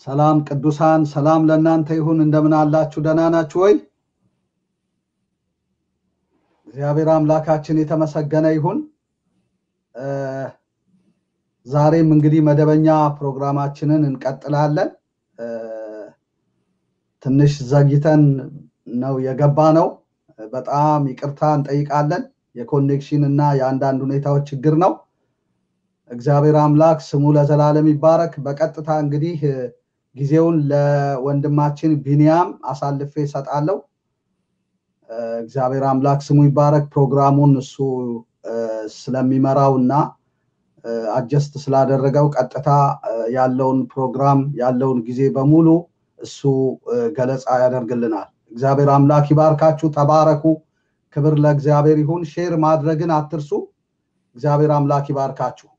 ሰላም ቅዱሳን፣ ሰላም ለእናንተ ይሁን። እንደምን አላችሁ? ደህና ናችሁ ወይ? እግዚአብሔር አምላካችን የተመሰገነ ይሁን። ዛሬም እንግዲህ መደበኛ ፕሮግራማችንን እንቀጥላለን። ትንሽ ዘግይተን ነው የገባ ነው። በጣም ይቅርታ እንጠይቃለን። የኮኔክሽን እና የአንዳንድ ሁኔታዎች ችግር ነው። እግዚአብሔር አምላክ ስሙ ለዘላለም ይባረክ። በቀጥታ እንግዲህ ጊዜውን ለወንድማችን ቢንያም አሳልፌ እሰጣለሁ። እግዚአብሔር አምላክ ስሙ ይባረክ። ፕሮግራሙን እሱ ስለሚመራው እና አጀስት ስላደረገው ቀጥታ ያለውን ፕሮግራም ያለውን ጊዜ በሙሉ እሱ ገለጻ ያደርግልናል። እግዚአብሔር አምላክ ይባርካችሁ። ተባረኩ። ክብር ለእግዚአብሔር ይሁን። ሼር ማድረግን አትርሱ። እግዚአብሔር አምላክ ይባርካችሁ።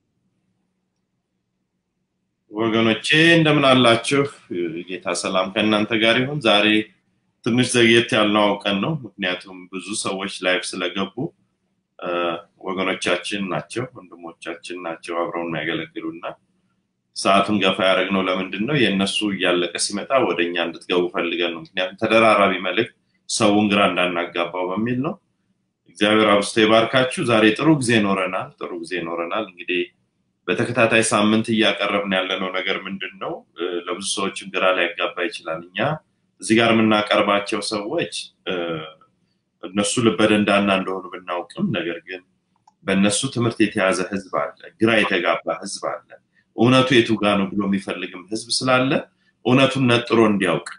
ወገኖቼ እንደምን አላችሁ? ጌታ ሰላም ከእናንተ ጋር ይሁን። ዛሬ ትንሽ ዘግየት ያልነው አውቀን ነው። ምክንያቱም ብዙ ሰዎች ላይፍ ስለገቡ ወገኖቻችን ናቸው፣ ወንድሞቻችን ናቸው አብረውን የሚያገለግሉና ሰዓቱን ገፋ ያደረግነው ለምንድን ነው? የእነሱ እያለቀ ሲመጣ ወደ እኛ እንድትገቡ ፈልገን ነው። ምክንያቱም ተደራራቢ መልእክት ሰውን ግራ እንዳናጋባው በሚል ነው። እግዚአብሔር አብስቶ ይባርካችሁ። ዛሬ ጥሩ ጊዜ ኖረናል። ጥሩ ጊዜ ኖረናል። እንግዲህ በተከታታይ ሳምንት እያቀረብን ያለነው ነገር ምንድን ነው? ለብዙ ሰዎችም ግራ ሊያጋባ ይችላል። እኛ እዚህ ጋር የምናቀርባቸው ሰዎች እነሱ ልበደንዳና እንደሆኑ ብናውቅም፣ ነገር ግን በእነሱ ትምህርት የተያዘ ህዝብ አለ፣ ግራ የተጋባ ህዝብ አለ። እውነቱ የቱ ጋ ነው ብሎ የሚፈልግም ህዝብ ስላለ እውነቱን ነጥሮ እንዲያውቅ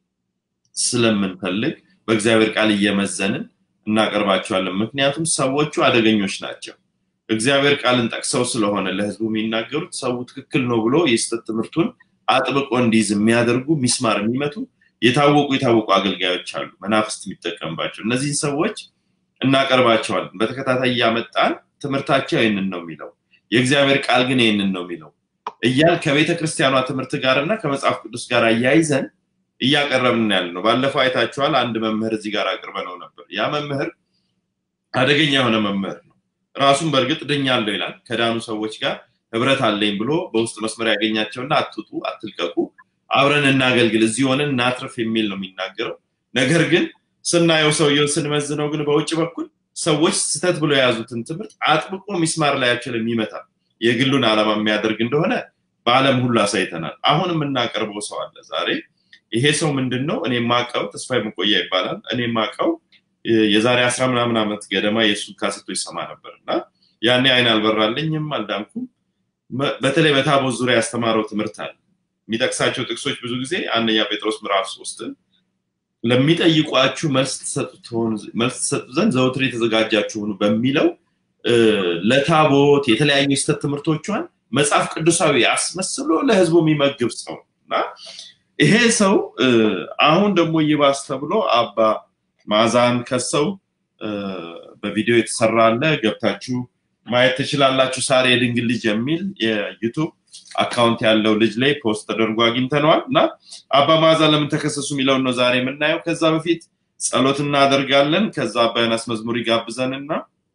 ስለምንፈልግ በእግዚአብሔር ቃል እየመዘንን እናቀርባቸዋለን። ምክንያቱም ሰዎቹ አደገኞች ናቸው። እግዚአብሔር ቃልን ጠቅሰው ስለሆነ ለህዝቡ የሚናገሩት ሰው ትክክል ነው ብሎ የስህተት ትምህርቱን አጥብቆ እንዲይዝ የሚያደርጉ ሚስማር የሚመቱ የታወቁ የታወቁ አገልጋዮች አሉ፣ መናፍስት የሚጠቀምባቸው እነዚህን ሰዎች እናቀርባቸዋለን። በተከታታይ እያመጣን ትምህርታቸው ይህንን ነው የሚለው፣ የእግዚአብሔር ቃል ግን ይህንን ነው የሚለው እያል ከቤተ ክርስቲያኗ ትምህርት ጋር እና ከመጽሐፍ ቅዱስ ጋር እያይዘን እያቀረብን ያለ ነው። ባለፈው አይታችኋል። አንድ መምህር እዚህ ጋር አቅርበነው ነበር። ያ መምህር አደገኛ የሆነ መምህር ነው። ራሱን በእርግጥ ድኛለሁ ይላል። ከዳኑ ሰዎች ጋር ህብረት አለኝ ብሎ በውስጥ መስመር ያገኛቸውና አትውጡ፣ አትልቀቁ፣ አብረን እናገልግል፣ እዚህ ሆነን እናትርፍ የሚል ነው የሚናገረው። ነገር ግን ስናየው ሰውየውን ስንመዝነው ግን በውጭ በኩል ሰዎች ስህተት ብሎ የያዙትን ትምህርት አጥብቆ ሚስማር ላያቸው የሚመታ የግሉን ዓላማ የሚያደርግ እንደሆነ በዓለም ሁሉ አሳይተናል። አሁን የምናቀርበው ሰው አለ ዛሬ ይሄ ሰው ምንድን ነው? እኔ ማቀው ተስፋዬ መቆያ ይባላል። እኔ ማቀው የዛሬ አስራ ምናምን ዓመት ገደማ የእሱን ካሴቶች ሰማ ነበር እና ያኔ አይን አልበራልኝም፣ አልዳንኩም። በተለይ በታቦት ዙሪያ ያስተማረው ትምህርት አለ። የሚጠቅሳቸው ጥቅሶች ብዙ ጊዜ አንደኛ ጴጥሮስ ምዕራፍ ሶስትን ለሚጠይቋችሁ መልስ ትሰጡ ዘንድ ዘውትር የተዘጋጃችሁ ሁኑ በሚለው ለታቦት የተለያዩ የስተት ትምህርቶቿን መጽሐፍ ቅዱሳዊ አስመስሎ ለህዝቡ የሚመግብ ሰው እና ይሄ ሰው አሁን ደግሞ ይባስ ተብሎ አባ ማዛን ከሰው በቪዲዮ የተሰራ አለ። ገብታችሁ ማየት ትችላላችሁ። ሳሬ የድንግል ልጅ የሚል የዩቱብ አካውንት ያለው ልጅ ላይ ፖስት ተደርጎ አግኝተነዋል እና አባ ማዛ ለምን ተከሰሱ የሚለውን ነው ዛሬ የምናየው። ከዛ በፊት ጸሎት እናደርጋለን። ከዛ አባ ዮናስ መዝሙር ይጋብዘንና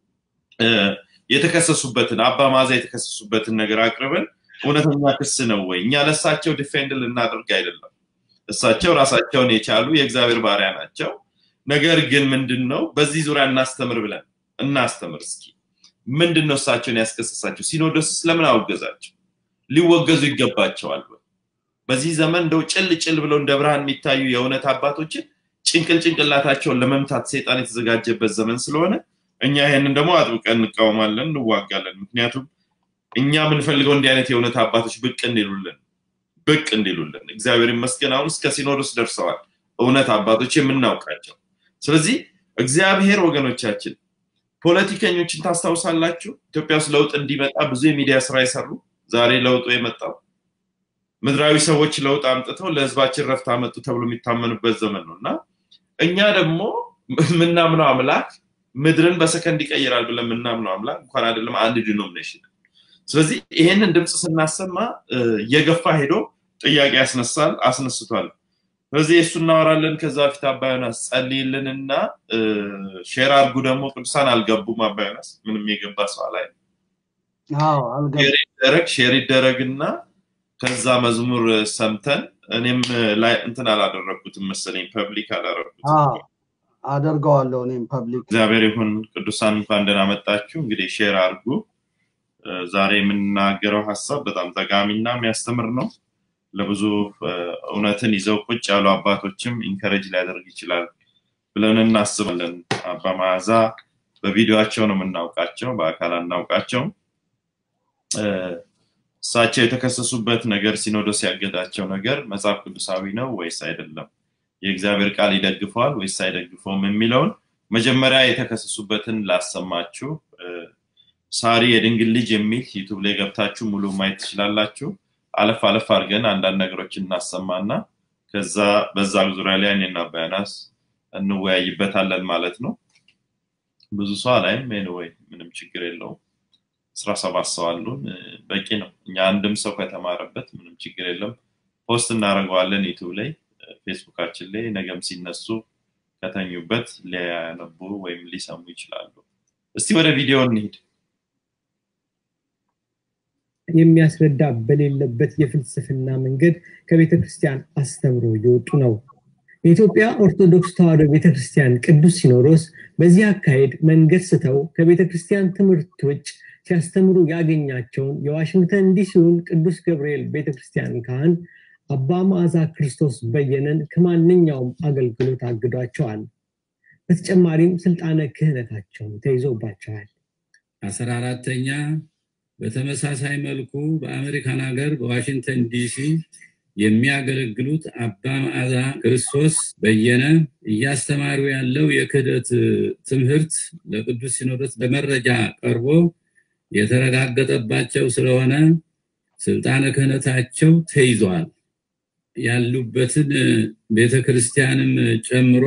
የተከሰሱበትን አባ ማዛ የተከሰሱበትን ነገር አቅርበን እውነተኛ ክስ ነው ወይ? እኛ ለእሳቸው ዲፌንድ ልናደርግ አይደለም። እሳቸው ራሳቸውን የቻሉ የእግዚአብሔር ባሪያ ናቸው። ነገር ግን ምንድን ነው በዚህ ዙሪያ እናስተምር ብለን እናስተምር እስኪ። ምንድን ነው እሳቸውን ያስከሰሳቸው? ሲኖዶስስ ለምን አወገዛቸው? ሊወገዙ ይገባቸዋል ወይ? በዚህ ዘመን እንደው ጭል ጭል ብለው እንደ ብርሃን የሚታዩ የእውነት አባቶችን ጭንቅል ጭንቅላታቸውን ለመምታት ሰይጣን የተዘጋጀበት ዘመን ስለሆነ እኛ ይሄንን ደግሞ አጥብቀን እንቃወማለን፣ እንዋጋለን። ምክንያቱም እኛ የምንፈልገው እንዲህ አይነት የእውነት አባቶች ብቅ እንዲሉልን ብቅ እንዲሉልን እግዚአብሔር ይመስገን አሁን እስከ ሲኖዶስ ደርሰዋል እውነት አባቶች የምናውቃቸው። ስለዚህ እግዚአብሔር ወገኖቻችን ፖለቲከኞችን ታስታውሳላችሁ። ኢትዮጵያ ውስጥ ለውጥ እንዲመጣ ብዙ የሚዲያ ስራ የሰሩ ዛሬ ለውጡ የመጣው ምድራዊ ሰዎች ለውጥ አምጥተው ለህዝባችን ረፍት አመጡ ተብሎ የሚታመኑበት ዘመን ነው እና እኛ ደግሞ የምናምነው አምላክ ምድርን በሰከንድ ይቀይራል ብለን የምናምነው አምላክ እንኳን አይደለም አንድ ዲኖሚኔሽን ስለዚህ ይሄንን ድምፅ ስናሰማ እየገፋ ሄዶ ጥያቄ ያስነሳል፣ አስነስቷል። ስለዚህ እሱ እናወራለን። ከዛ በፊት አባ ዮናስ ጸልይልንና ሼር አድርጉ። ደግሞ ቅዱሳን አልገቡም። አባ ዮናስ ምንም የገባ ሰው ላይ ሼር ይደረግ ሼር ይደረግና ከዛ መዝሙር ሰምተን እኔም ላይ እንትን አላደረግኩትም መሰለኝ ፐብሊክ አላደረግኩትም አደርገዋለሁ እኔም ፐብሊክ እግዚአብሔር ይሁን ቅዱሳን እንኳን ደህና መጣችሁ እንግዲህ ሼር አድርጉ ዛሬ የምናገረው ሀሳብ በጣም ጠቃሚና የሚያስተምር ነው ለብዙ እውነትን ይዘው ቁጭ ያሉ አባቶችም ኢንከረጅ ሊያደርግ ይችላል ብለን እናስባለን አባ መዓዛ በቪዲዮቸው ነው የምናውቃቸው በአካል አናውቃቸው እሳቸው የተከሰሱበት ነገር ሲኖዶስ ያገዳቸው ነገር መጽሐፍ ቅዱሳዊ ነው ወይስ አይደለም የእግዚአብሔር ቃል ይደግፈዋል ወይስ አይደግፈውም የሚለውን መጀመሪያ የተከሰሱበትን ላሰማችሁ ሳሪ የድንግል ልጅ የሚል ዩቱብ ላይ ገብታችሁ ሙሉ ማየት ትችላላችሁ አለፍ አለፍ አድርገን አንዳንድ ነገሮች እናሰማና ከዛ በዛ ዙሪያ ላይ እኔና በያናስ እንወያይበታለን ማለት ነው ብዙ ሰው አላይም ኤንወይ ምንም ችግር የለውም አስራ ሰባት ሰው አሉን በቂ ነው እኛ አንድም ሰው ከተማረበት ምንም ችግር የለም ፖስት እናደርገዋለን ዩቱብ ላይ ፌስቡካችን ላይ ነገም ሲነሱ ከተኙበት ሊያነቡ ወይም ሊሰሙ ይችላሉ እስቲ ወደ ቪዲዮ እንሂድ የሚያስረዳ በሌለበት የፍልስፍና መንገድ ከቤተ ክርስቲያን አስተምሮ እየወጡ ነው የኢትዮጵያ ኦርቶዶክስ ተዋሕዶ ቤተክርስቲያን ቅዱስ ሲኖዶስ በዚህ አካሄድ መንገድ ስተው ከቤተ ክርስቲያን ትምህርት ውጭ ሲያስተምሩ ያገኛቸውን የዋሽንግተን ዲሲውን ቅዱስ ገብርኤል ቤተክርስቲያን ካህን አባ መዓዛ ክርስቶስ በየነን ከማንኛውም አገልግሎት አግዷቸዋል በተጨማሪም ስልጣነ ክህነታቸውን ተይዞባቸዋል አስራ አራተኛ በተመሳሳይ መልኩ በአሜሪካን ሀገር በዋሽንግተን ዲሲ የሚያገለግሉት አባ መዓዛ ክርስቶስ በየነ እያስተማሩ ያለው የክህደት ትምህርት ለቅዱስ ሲኖዶስ በመረጃ ቀርቦ የተረጋገጠባቸው ስለሆነ ስልጣነ ክህነታቸው ተይዘዋል ያሉበትን ቤተክርስቲያንም ጨምሮ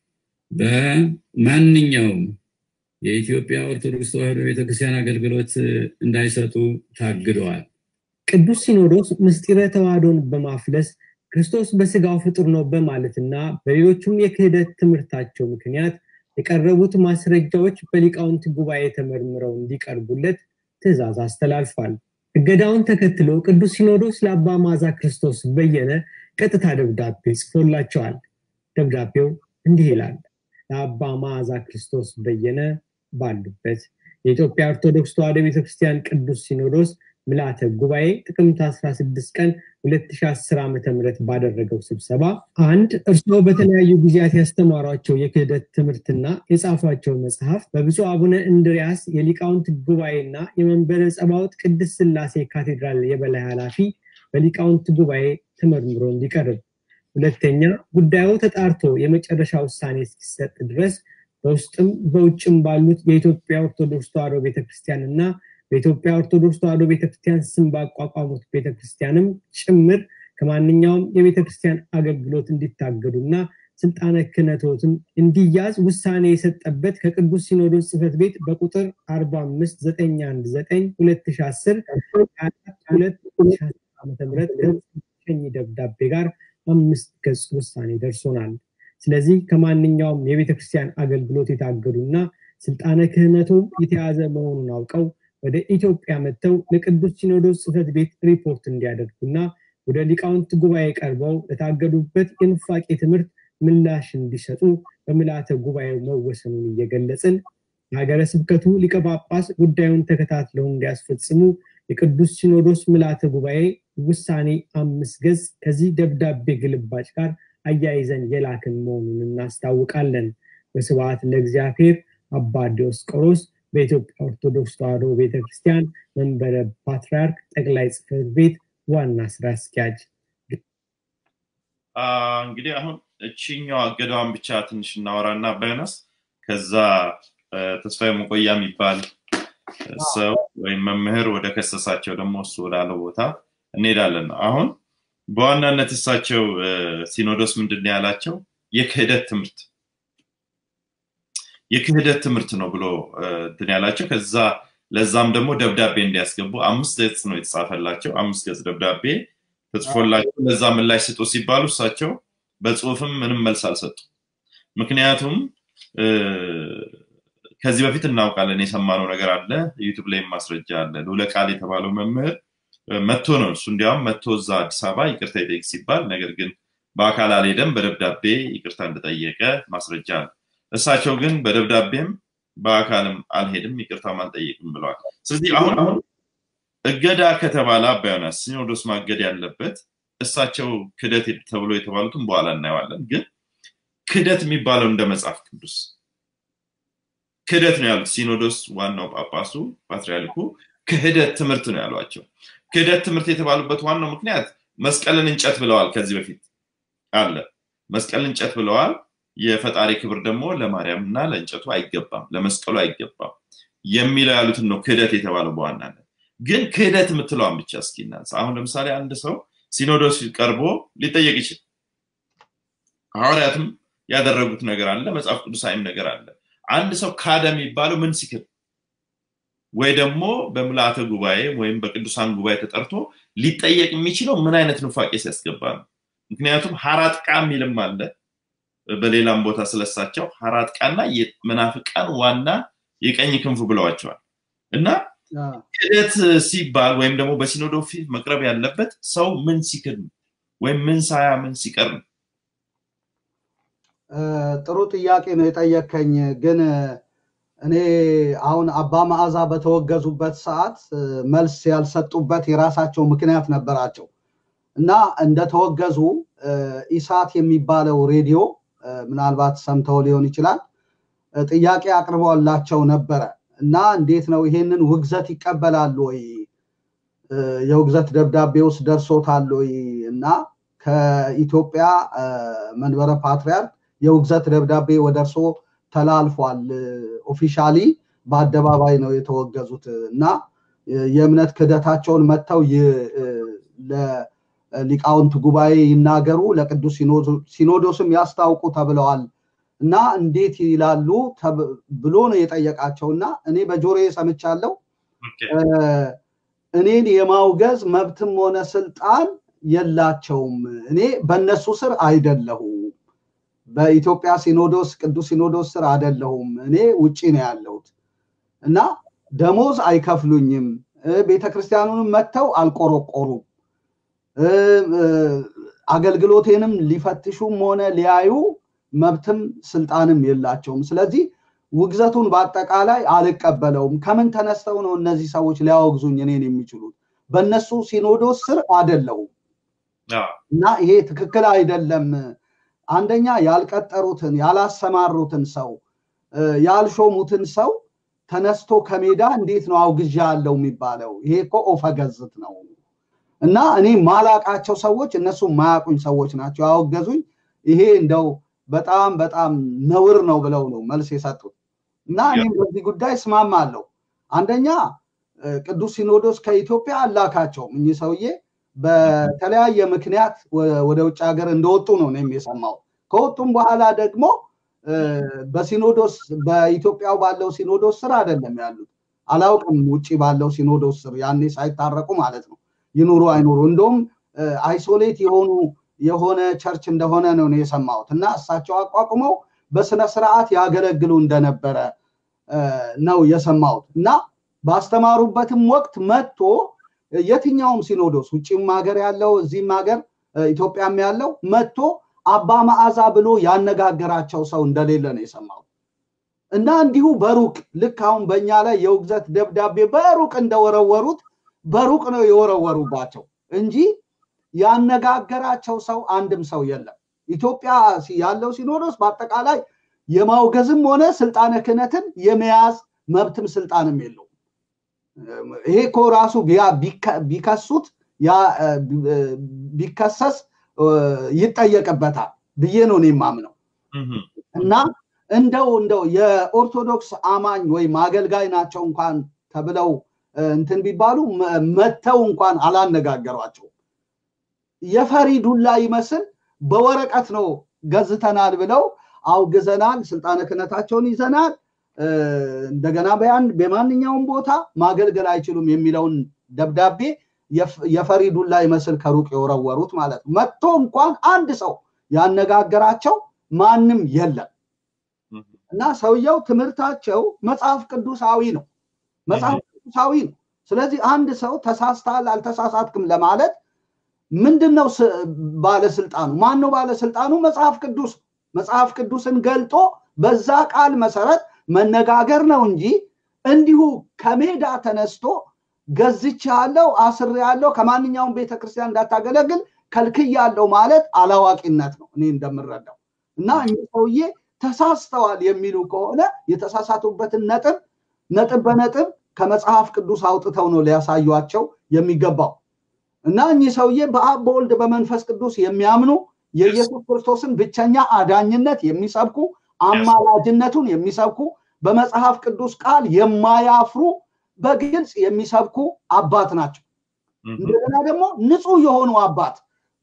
በማንኛውም የኢትዮጵያ ኦርቶዶክስ ተዋሕዶ ቤተክርስቲያን አገልግሎት እንዳይሰጡ ታግደዋል ቅዱስ ሲኖዶስ ምስጢረ ተዋህዶን በማፍለስ ክርስቶስ በስጋው ፍጡር ነው በማለትና በሌሎቹም የክህደት ትምህርታቸው ምክንያት የቀረቡት ማስረጃዎች በሊቃውንት ጉባኤ ተመርምረው እንዲቀርቡለት ትእዛዝ አስተላልፏል እገዳውን ተከትሎ ቅዱስ ሲኖዶስ ለአባ ማዛ ክርስቶስ በየነ ቀጥታ ደብዳቤ ጽፎላቸዋል ደብዳቤው እንዲህ ይላል ለአባ ማዛ ክርስቶስ በየነ ባሉበት የኢትዮጵያ ኦርቶዶክስ ተዋሕዶ ቤተክርስቲያን ቅዱስ ሲኖዶስ ምልአተ ጉባኤ ጥቅምት 16 ቀን 2010 ዓ ም ባደረገው ስብሰባ አንድ እርስዎ በተለያዩ ጊዜያት ያስተማሯቸው የክህደት ትምህርትና የጻፏቸው መጽሐፍ በብፁዕ አቡነ እንድሪያስ የሊቃውንት ጉባኤና የመንበረ ጸባውት ቅድስት ስላሴ ካቴድራል የበላይ ኃላፊ በሊቃውንት ጉባኤ ተመርምሮ እንዲቀርብ ሁለተኛ ጉዳዩ ተጣርቶ የመጨረሻ ውሳኔ እስኪሰጥ ድረስ በውስጥም በውጭም ባሉት የኢትዮጵያ ኦርቶዶክስ ተዋሕዶ ቤተክርስቲያን እና በኢትዮጵያ ኦርቶዶክስ ተዋሕዶ ቤተክርስቲያን ስም ባቋቋሙት ቤተክርስቲያንም ጭምር ከማንኛውም የቤተክርስቲያን አገልግሎት እንዲታገዱና ስልጣነ ክህነቶትም እንዲያዝ ውሳኔ የሰጠበት ከቅዱስ ሲኖዶስ ጽህፈት ቤት በቁጥር 45910 ሸኝ ደብዳቤ ጋር አምስት ገጽ ውሳኔ ደርሶናል ስለዚህ ከማንኛውም የቤተክርስቲያን አገልግሎት የታገዱና ስልጣነ ክህነቱም የተያዘ መሆኑን አውቀው ወደ ኢትዮጵያ መጥተው ለቅዱስ ሲኖዶስ ጽህፈት ቤት ሪፖርት እንዲያደርጉና ወደ ሊቃውንት ጉባኤ ቀርበው ለታገዱበት የኑፋቄ ትምህርት ምላሽ እንዲሰጡ በምልአተ ጉባኤው መወሰኑን እየገለጽን የሀገረ ስብከቱ ሊቀ ጳጳስ ጉዳዩን ተከታትለው እንዲያስፈጽሙ የቅዱስ ሲኖዶስ ምልአተ ጉባኤ ውሳኔ አምስት ገጽ ከዚህ ደብዳቤ ግልባጭ ጋር አያይዘን የላክን መሆኑን እናስታውቃለን በስብዓት ለእግዚአብሔር አባ ዲዮስቆሮስ በኢትዮጵያ ኦርቶዶክስ ተዋሕዶ ቤተክርስቲያን መንበረ ፓትርያርክ ጠቅላይ ጽህፈት ቤት ዋና ስራ አስኪያጅ እንግዲህ አሁን እችኛው አገዳዋን ብቻ ትንሽ እናወራና ባይነስ ከዛ ተስፋዬ መቆያ የሚባል ሰው ወይም መምህር ወደ ከሰሳቸው ደግሞ እሱ ወዳለው ቦታ እንሄዳለን አሁን በዋናነት እሳቸው ሲኖዶስ ምንድን ያላቸው የክህደት ትምህርት የክህደት ትምህርት ነው ብሎ እንትን ያላቸው ከዛ ለዛም ደግሞ ደብዳቤ እንዲያስገቡ አምስት ገጽ ነው የተጻፈላቸው አምስት ገጽ ደብዳቤ ተጽፎላቸው ለዛ ምላሽ ስጡ ሲባሉ እሳቸው በጽሁፍም ምንም መልስ አልሰጡ ምክንያቱም ከዚህ በፊት እናውቃለን የሰማነው ነገር አለ ዩቱብ ላይም ማስረጃ አለ ልውለ ቃል የተባለው መምህር መጥቶ ነው እሱ እንዲያውም መጥቶ እዛ አዲስ አበባ ይቅርታ ይጠይቅ ሲባል ነገር ግን በአካል አልሄደም በደብዳቤ ይቅርታ እንደጠየቀ ማስረጃ አለ እሳቸው ግን በደብዳቤም በአካልም አልሄድም ይቅርታም አልጠይቅም ብለዋል ስለዚህ አሁን አሁን እገዳ ከተባለ አባ ዮናስ ሲኖዶስ ማገድ ያለበት እሳቸው ክደት ተብሎ የተባሉትን በኋላ እናየዋለን ግን ክደት የሚባለው እንደ መጽሐፍ ቅዱስ ክህደት ነው ያሉት ሲኖዶስ ዋናው ጳጳሱ ፓትሪያርኩ ክህደት ትምህርት ነው ያሏቸው ክህደት ትምህርት የተባሉበት ዋናው ምክንያት መስቀልን እንጨት ብለዋል ከዚህ በፊት አለ መስቀልን እንጨት ብለዋል የፈጣሪ ክብር ደግሞ ለማርያም እና ለእንጨቱ አይገባም ለመስቀሉ አይገባም የሚለው ያሉትን ነው ክህደት የተባለው በዋናነት ግን ክህደት የምትለዋን ብቻ እስኪ እናንሳ አሁን ለምሳሌ አንድ ሰው ሲኖዶስ ቀርቦ ሊጠየቅ ይችል ሐዋርያትም ያደረጉት ነገር አለ መጽሐፍ ቅዱሳዊም ነገር አለ አንድ ሰው ካደ የሚባለው ምን ሲክር ወይ ደግሞ በምልአተ ጉባኤ ወይም በቅዱሳን ጉባኤ ተጠርቶ ሊጠየቅ የሚችለው ምን አይነት ኑፋቄ ሲያስገባ ነው ምክንያቱም ሀራጥቃ የሚልም አለ በሌላም ቦታ ስለሳቸው ሀራጥቃና መናፍቃን ዋና የቀኝ ክንፉ ብለዋቸዋል እና ክደት ሲባል ወይም ደግሞ በሲኖዶ ፊት መቅረብ ያለበት ሰው ምን ሲክድ ነው ወይም ምን ሳያ ምን ሲቀር ነው ጥሩ ጥያቄ ነው የጠየከኝ ግን እኔ አሁን አባ መዓዛ በተወገዙበት ሰዓት መልስ ያልሰጡበት የራሳቸው ምክንያት ነበራቸው እና እንደተወገዙ ኢሳት የሚባለው ሬዲዮ ምናልባት ሰምተው ሊሆን ይችላል ጥያቄ አቅርበላቸው ነበረ እና እንዴት ነው ይሄንን ውግዘት ይቀበላሉ ወይ የውግዘት ደብዳቤ ውስጥ ደርሶታል ወይ እና ከኢትዮጵያ መንበረ ፓትሪያርክ የውግዘት ደብዳቤ ወደ እርሶ ተላልፏል ኦፊሻሊ በአደባባይ ነው የተወገዙት እና የእምነት ክደታቸውን መጥተው ለሊቃውንት ጉባኤ ይናገሩ ለቅዱስ ሲኖዶስም ያስታውቁ ተብለዋል እና እንዴት ይላሉ ብሎ ነው የጠየቃቸው እና እኔ በጆሬ ሰምቻለሁ እኔን የማውገዝ መብትም ሆነ ስልጣን የላቸውም እኔ በእነሱ ስር አይደለሁም በኢትዮጵያ ሲኖዶስ ቅዱስ ሲኖዶስ ስር አይደለሁም እኔ ውጪ ነው ያለሁት እና ደሞዝ አይከፍሉኝም ቤተክርስቲያኑንም መጥተው አልቆረቆሩም አገልግሎቴንም ሊፈትሹም ሆነ ሊያዩ መብትም ስልጣንም የላቸውም ስለዚህ ውግዘቱን በአጠቃላይ አልቀበለውም ከምን ተነስተው ነው እነዚህ ሰዎች ሊያወግዙኝ እኔን የሚችሉት በእነሱ ሲኖዶስ ስር አደለሁም እና ይሄ ትክክል አይደለም አንደኛ ያልቀጠሩትን ያላሰማሩትን ሰው ያልሾሙትን ሰው ተነስቶ ከሜዳ እንዴት ነው አውግዣ ያለው የሚባለው ይሄ እኮ ኦፈገዝት ነው እና እኔ ማላቃቸው ሰዎች እነሱ ማያቁኝ ሰዎች ናቸው ያወገዙኝ ይሄ እንደው በጣም በጣም ነውር ነው ብለው ነው መልስ የሰጡት እና እኔም በዚህ ጉዳይ እስማማለሁ አንደኛ ቅዱስ ሲኖዶስ ከኢትዮጵያ አላካቸውም እኚህ ሰውዬ በተለያየ ምክንያት ወደ ውጭ ሀገር እንደወጡ ነው እኔም የሰማው ከወጡም በኋላ ደግሞ በሲኖዶስ በኢትዮጵያው ባለው ሲኖዶስ ስር አይደለም ያሉት አላውቅም ውጭ ባለው ሲኖዶስ ስር ያኔ ሳይታረቁ ማለት ነው ይኑሩ አይኑሩ እንደውም አይሶሌት የሆኑ የሆነ ቸርች እንደሆነ ነው የሰማሁት እና እሳቸው አቋቁመው በስነ ስርዓት ያገለግሉ እንደነበረ ነው የሰማሁት እና ባስተማሩበትም ወቅት መጥቶ የትኛውም ሲኖዶስ ውጭም ሀገር ያለው እዚህም ሀገር ኢትዮጵያም ያለው መጥቶ አባ መዓዛ ብሎ ያነጋገራቸው ሰው እንደሌለ ነው የሰማሁት እና እንዲሁ በሩቅ ልክ አሁን በእኛ ላይ የውግዘት ደብዳቤ በሩቅ እንደወረወሩት በሩቅ ነው የወረወሩባቸው እንጂ ያነጋገራቸው ሰው አንድም ሰው የለም ኢትዮጵያ ያለው ሲኖዶስ በአጠቃላይ የማውገዝም ሆነ ስልጣነ ክህነትን የመያዝ መብትም ስልጣንም የለውም ይሄ እኮ ራሱ ቢከሱት ቢከሰስ ይጠየቅበታል ብዬ ነው እኔ የማምነው እና እንደው እንደው የኦርቶዶክስ አማኝ ወይም አገልጋይ ናቸው እንኳን ተብለው እንትን ቢባሉ መተው እንኳን አላነጋገሯቸው የፈሪ ዱላ ይመስል በወረቀት ነው ገዝተናል ብለው አውግዘናል ስልጣነ ክህነታቸውን ይዘናል እንደገና በያን በማንኛውም ቦታ ማገልገል አይችሉም የሚለውን ደብዳቤ የፈሪ ዱላ ይመስል ከሩቅ የወረወሩት ማለት ነው መጥቶ እንኳን አንድ ሰው ያነጋገራቸው ማንም የለም እና ሰውየው ትምህርታቸው መጽሐፍ ቅዱሳዊ ነው መጽሐፍ ቅዱሳዊ ነው ስለዚህ አንድ ሰው ተሳስተሃል አልተሳሳትክም ለማለት ምንድነው ባለስልጣኑ? ማን ነው ባለስልጣኑ? መጽሐፍ ቅዱስ መጽሐፍ ቅዱስን ገልጦ በዛ ቃል መሰረት መነጋገር ነው እንጂ እንዲሁ ከሜዳ ተነስቶ ገዝቼ ያለው አስር ያለው ከማንኛውም ቤተክርስቲያን እንዳታገለግል ከልክያለው ማለት አላዋቂነት ነው እኔ እንደምረዳው እና እኚህ ሰውዬ ተሳስተዋል የሚሉ ከሆነ የተሳሳቱበትን ነጥብ ነጥብ በነጥብ ከመጽሐፍ ቅዱስ አውጥተው ነው ሊያሳዩቸው የሚገባው እና እኚህ ሰውዬ በአብ በወልድ በመንፈስ ቅዱስ የሚያምኑ የኢየሱስ ክርስቶስን ብቸኛ አዳኝነት የሚሰብኩ አማላጅነቱን የሚሰብኩ በመጽሐፍ ቅዱስ ቃል የማያፍሩ በግልጽ የሚሰብኩ አባት ናቸው። እንደገና ደግሞ ንጹህ የሆኑ አባት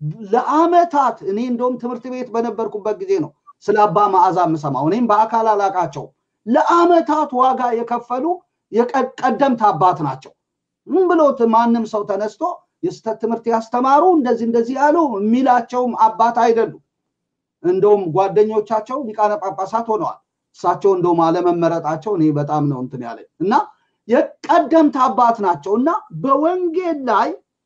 ለአመታት እኔ እንደውም ትምህርት ቤት በነበርኩበት ጊዜ ነው ስለ አባ መዓዛ የምሰማው። እኔም በአካል አላቃቸው። ለአመታት ዋጋ የከፈሉ የቀደምት አባት ናቸው። ምን ብሎት ማንም ሰው ተነስቶ የስተት ትምህርት ያስተማሩ እንደዚህ እንደዚህ ያሉ የሚላቸውም አባት አይደሉም። እንደውም ጓደኞቻቸው ሊቃነ ጳጳሳት ሆነዋል። እሳቸው እንደውም አለመመረጣቸው እኔ በጣም ነው እንትን ያለኝ እና የቀደምት አባት ናቸው እና በወንጌል ላይ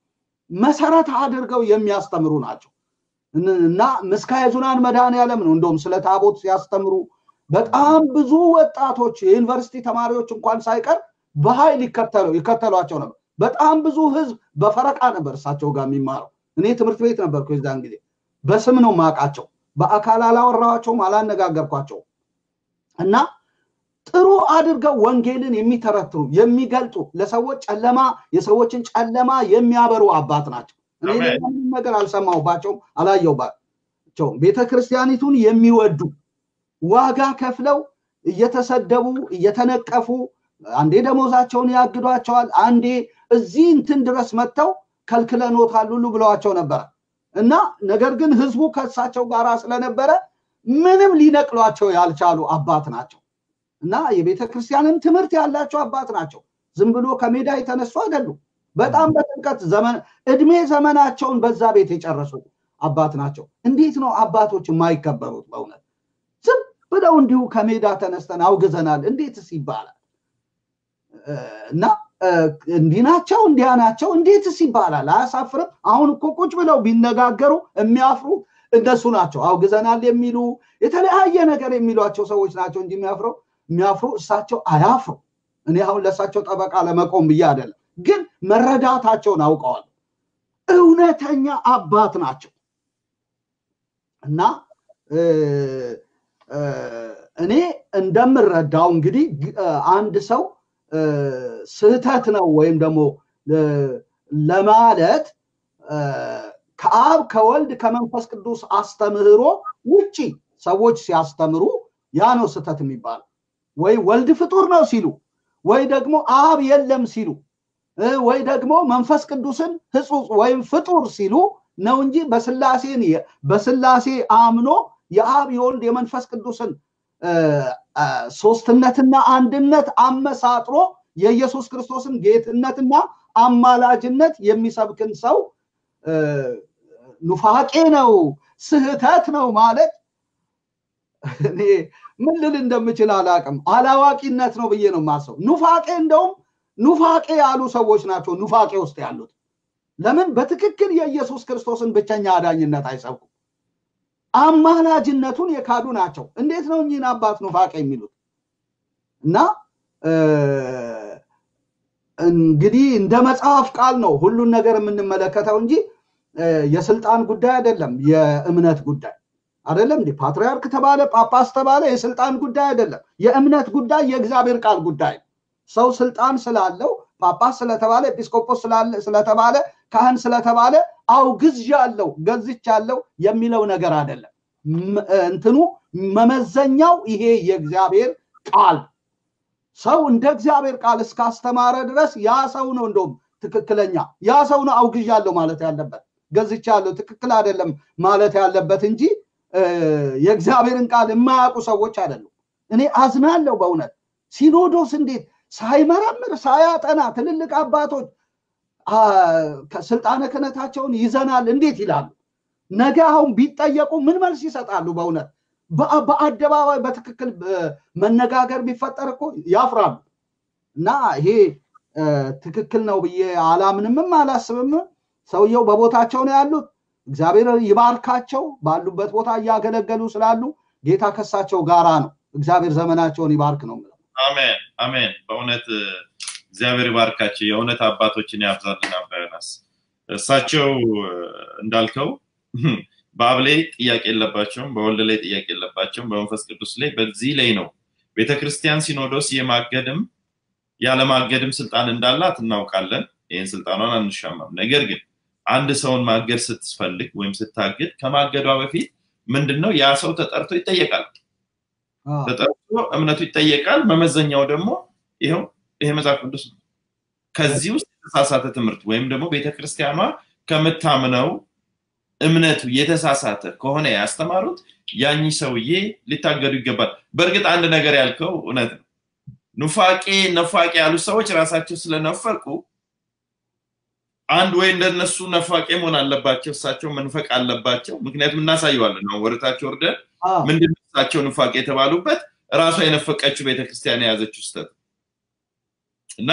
መሰረት አድርገው የሚያስተምሩ ናቸው እና ምስካየ ኅዙናን መድኃኔዓለም ነው እንደውም ስለ ታቦት ሲያስተምሩ በጣም ብዙ ወጣቶች የዩኒቨርሲቲ ተማሪዎች እንኳን ሳይቀር በኃይል ይከተሏቸው ነበር። በጣም ብዙ ህዝብ በፈረቃ ነበር እሳቸው ጋር የሚማረው። እኔ ትምህርት ቤት ነበርኩ የዛን ጊዜ። በስም ነው ማውቃቸው። በአካል አላወራኋቸውም፣ አላነጋገርኳቸውም እና ጥሩ አድርገው ወንጌልን የሚተረትሩ የሚገልጡ ለሰዎች ጨለማ የሰዎችን ጨለማ የሚያበሩ አባት ናቸው። እኔ ምንም ነገር አልሰማሁባቸውም፣ አላየሁባቸውም። ቤተ ክርስቲያኒቱን የሚወዱ ዋጋ ከፍለው እየተሰደቡ እየተነቀፉ አንዴ ደሞዛቸውን ያግዷቸዋል፣ አንዴ እዚህ እንትን ድረስ መጥተው ከልክለኖታል ሁሉ ብለዋቸው ነበረ እና ነገር ግን ህዝቡ ከእሳቸው ጋር ስለነበረ ምንም ሊነቅሏቸው ያልቻሉ አባት ናቸው እና የቤተ ክርስቲያንን ትምህርት ያላቸው አባት ናቸው። ዝም ብሎ ከሜዳ የተነሱ አይደሉም። በጣም በጥልቀት ዘመን እድሜ ዘመናቸውን በዛ ቤት የጨረሱ አባት ናቸው። እንዴት ነው አባቶች የማይከበሩት? በእውነት ዝም ብለው እንዲሁ ከሜዳ ተነስተን አውግዘናል እንዴትስ ይባላል? እና እንዲህ ናቸው እንዲያ ናቸው እንዴትስ ይባላል? አያሳፍርም? አሁን እኮ ቁጭ ብለው ቢነጋገሩ የሚያፍሩ እነሱ ናቸው። አውግዘናል የሚሉ የተለያየ ነገር የሚሏቸው ሰዎች ናቸው እንጂ የሚያፍረው የሚያፍሩ እሳቸው አያፍሩ። እኔ አሁን ለእሳቸው ጠበቃ ለመቆም ብዬ አይደለም፣ ግን መረዳታቸውን አውቀዋል። እውነተኛ አባት ናቸው እና እኔ እንደምረዳው እንግዲህ አንድ ሰው ስህተት ነው ወይም ደግሞ ለማለት ከአብ ከወልድ ከመንፈስ ቅዱስ አስተምህሮ ውጪ ሰዎች ሲያስተምሩ ያ ነው ስህተት የሚባለው። ወይ ወልድ ፍጡር ነው ሲሉ፣ ወይ ደግሞ አብ የለም ሲሉ፣ ወይ ደግሞ መንፈስ ቅዱስን ህጹጽ ወይም ፍጡር ሲሉ ነው እንጂ በስላሴን በስላሴ አምኖ የአብ የወልድ የመንፈስ ቅዱስን ሶስትነትና አንድነት አመሳጥሮ የኢየሱስ ክርስቶስን ጌትነትና አማላጅነት የሚሰብክን ሰው ኑፋቄ ነው፣ ስህተት ነው ማለት እኔ ምን ልል እንደምችል አላቅም። አላዋቂነት ነው ብዬ ነው የማስበው። ኑፋቄ እንደውም ኑፋቄ ያሉ ሰዎች ናቸው ኑፋቄ ውስጥ ያሉት። ለምን በትክክል የኢየሱስ ክርስቶስን ብቸኛ አዳኝነት አይሰብኩም? አማላጅነቱን የካዱ ናቸው። እንዴት ነው እኚህን አባት ኑፋቄ የሚሉት? እና እንግዲህ እንደ መጽሐፍ ቃል ነው ሁሉን ነገር የምንመለከተው እንጂ የስልጣን ጉዳይ አይደለም፣ የእምነት ጉዳይ አይደለም። እንዲህ ፓትርያርክ ተባለ ጳጳስ ተባለ የስልጣን ጉዳይ አይደለም። የእምነት ጉዳይ የእግዚአብሔር ቃል ጉዳይ ሰው ስልጣን ስላለው ጳጳስ ስለተባለ ኤጲስቆጶስ ስለተባለ ካህን ስለተባለ አውግዣለሁ ገዝቻለሁ የሚለው ነገር አይደለም። እንትኑ መመዘኛው ይሄ የእግዚአብሔር ቃል ሰው እንደ እግዚአብሔር ቃል እስካስተማረ ድረስ ያ ሰው ነው እንደውም ትክክለኛ ያ ሰው ነው አውግዣለሁ ማለት ያለበት ገዝቻለሁ ትክክል አይደለም ማለት ያለበት እንጂ የእግዚአብሔርን ቃል የማያውቁ ሰዎች አይደሉም። እኔ አዝናለሁ በእውነት ሲኖዶስ እንዴት ሳይመረምር ሳያጠና ትልልቅ አባቶች ስልጣነ ክህነታቸውን ይዘናል እንዴት ይላሉ? ነገ አሁን ቢጠየቁ ምን መልስ ይሰጣሉ? በእውነት በአደባባይ በትክክል መነጋገር ቢፈጠር እኮ ያፍራሉ። እና ይሄ ትክክል ነው ብዬ አላምንምም አላስብም። ሰውየው በቦታቸው ነው ያሉት። እግዚአብሔር ይባርካቸው። ባሉበት ቦታ እያገለገሉ ስላሉ ጌታ ከሳቸው ጋራ ነው። እግዚአብሔር ዘመናቸውን ይባርክ ነው የምለው። አሜን አሜን። በእውነት እግዚአብሔር ይባርካቸው። የእውነት አባቶችን ያብዛልን። አባዮናስ እሳቸው እንዳልከው በአብ ላይ ጥያቄ የለባቸውም፣ በወልድ ላይ ጥያቄ የለባቸውም፣ በመንፈስ ቅዱስ ላይ በዚህ ላይ ነው ቤተክርስቲያን ሲኖዶስ የማገድም ያለማገድም ስልጣን እንዳላት እናውቃለን። ይህን ስልጣኗን አንሻማም። ነገር ግን አንድ ሰውን ማገድ ስትፈልግ ወይም ስታግድ ከማገዷ በፊት ምንድን ነው ያ ሰው ተጠርቶ ይጠየቃል። ተጠርቶ እምነቱ ይጠየቃል። መመዘኛው ደግሞ ይኸው ይሄ መጽሐፍ ቅዱስ ነው። ከዚህ ውስጥ የተሳሳተ ትምህርት ወይም ደግሞ ቤተክርስቲያኗ ከምታምነው እምነቱ የተሳሳተ ከሆነ ያስተማሩት ያኚ ሰውዬ ሊታገዱ ይገባል። በእርግጥ አንድ ነገር ያልከው እውነት ነው። ኑፋቄ ነፋቄ ያሉ ሰዎች ራሳቸው ስለነፈቁ አንድ ወይ እንደነሱ ነፋቄ መሆን አለባቸው፣ እሳቸው መንፈቅ አለባቸው። ምክንያቱም እናሳየዋለን ነው ወደታቸው ወርደን ምንድን እሳቸው ንፋቄ የተባሉበት ራሷ የነፈቀችው ቤተክርስቲያን የያዘችው ስህተት እና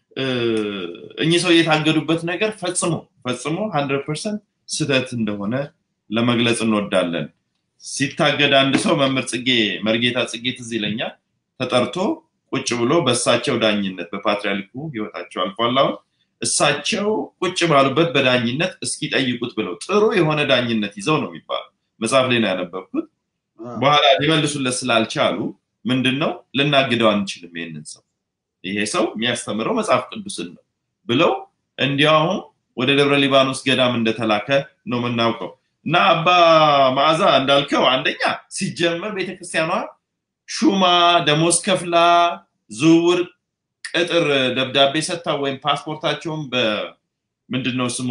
እኚህ ሰው የታገዱበት ነገር ፈጽሞ ፈጽሞ ሀንድረድ ፐርሰንት ስህተት እንደሆነ ለመግለጽ እንወዳለን። ሲታገድ አንድ ሰው መምህር ጽጌ መርጌታ ጽጌ ትዝ ይለኛል ተጠርቶ ቁጭ ብሎ በእሳቸው ዳኝነት በፓትሪያርኩ ህይወታቸው አልፏል። አሁን እሳቸው ቁጭ ባሉበት በዳኝነት እስኪጠይቁት ብለው ጥሩ የሆነ ዳኝነት ይዘው ነው የሚባለው። መጽሐፍ ላይ ነው ያነበብኩት። በኋላ ሊመልሱለት ስላልቻሉ ምንድን ነው ልናግደው አንችልም ይህንን ሰው ይሄ ሰው የሚያስተምረው መጽሐፍ ቅዱስን ነው ብለው እንዲያውም ወደ ደብረ ሊባኖስ ገዳም እንደተላከ ነው የምናውቀው። እና አባ መዓዛ እንዳልከው አንደኛ ሲጀመር ቤተክርስቲያኗ ሹማ ደሞዝ ከፍላ ዝውውር ቅጥር ደብዳቤ ሰጥታ ወይም ፓስፖርታቸውን በምንድነው ስሙ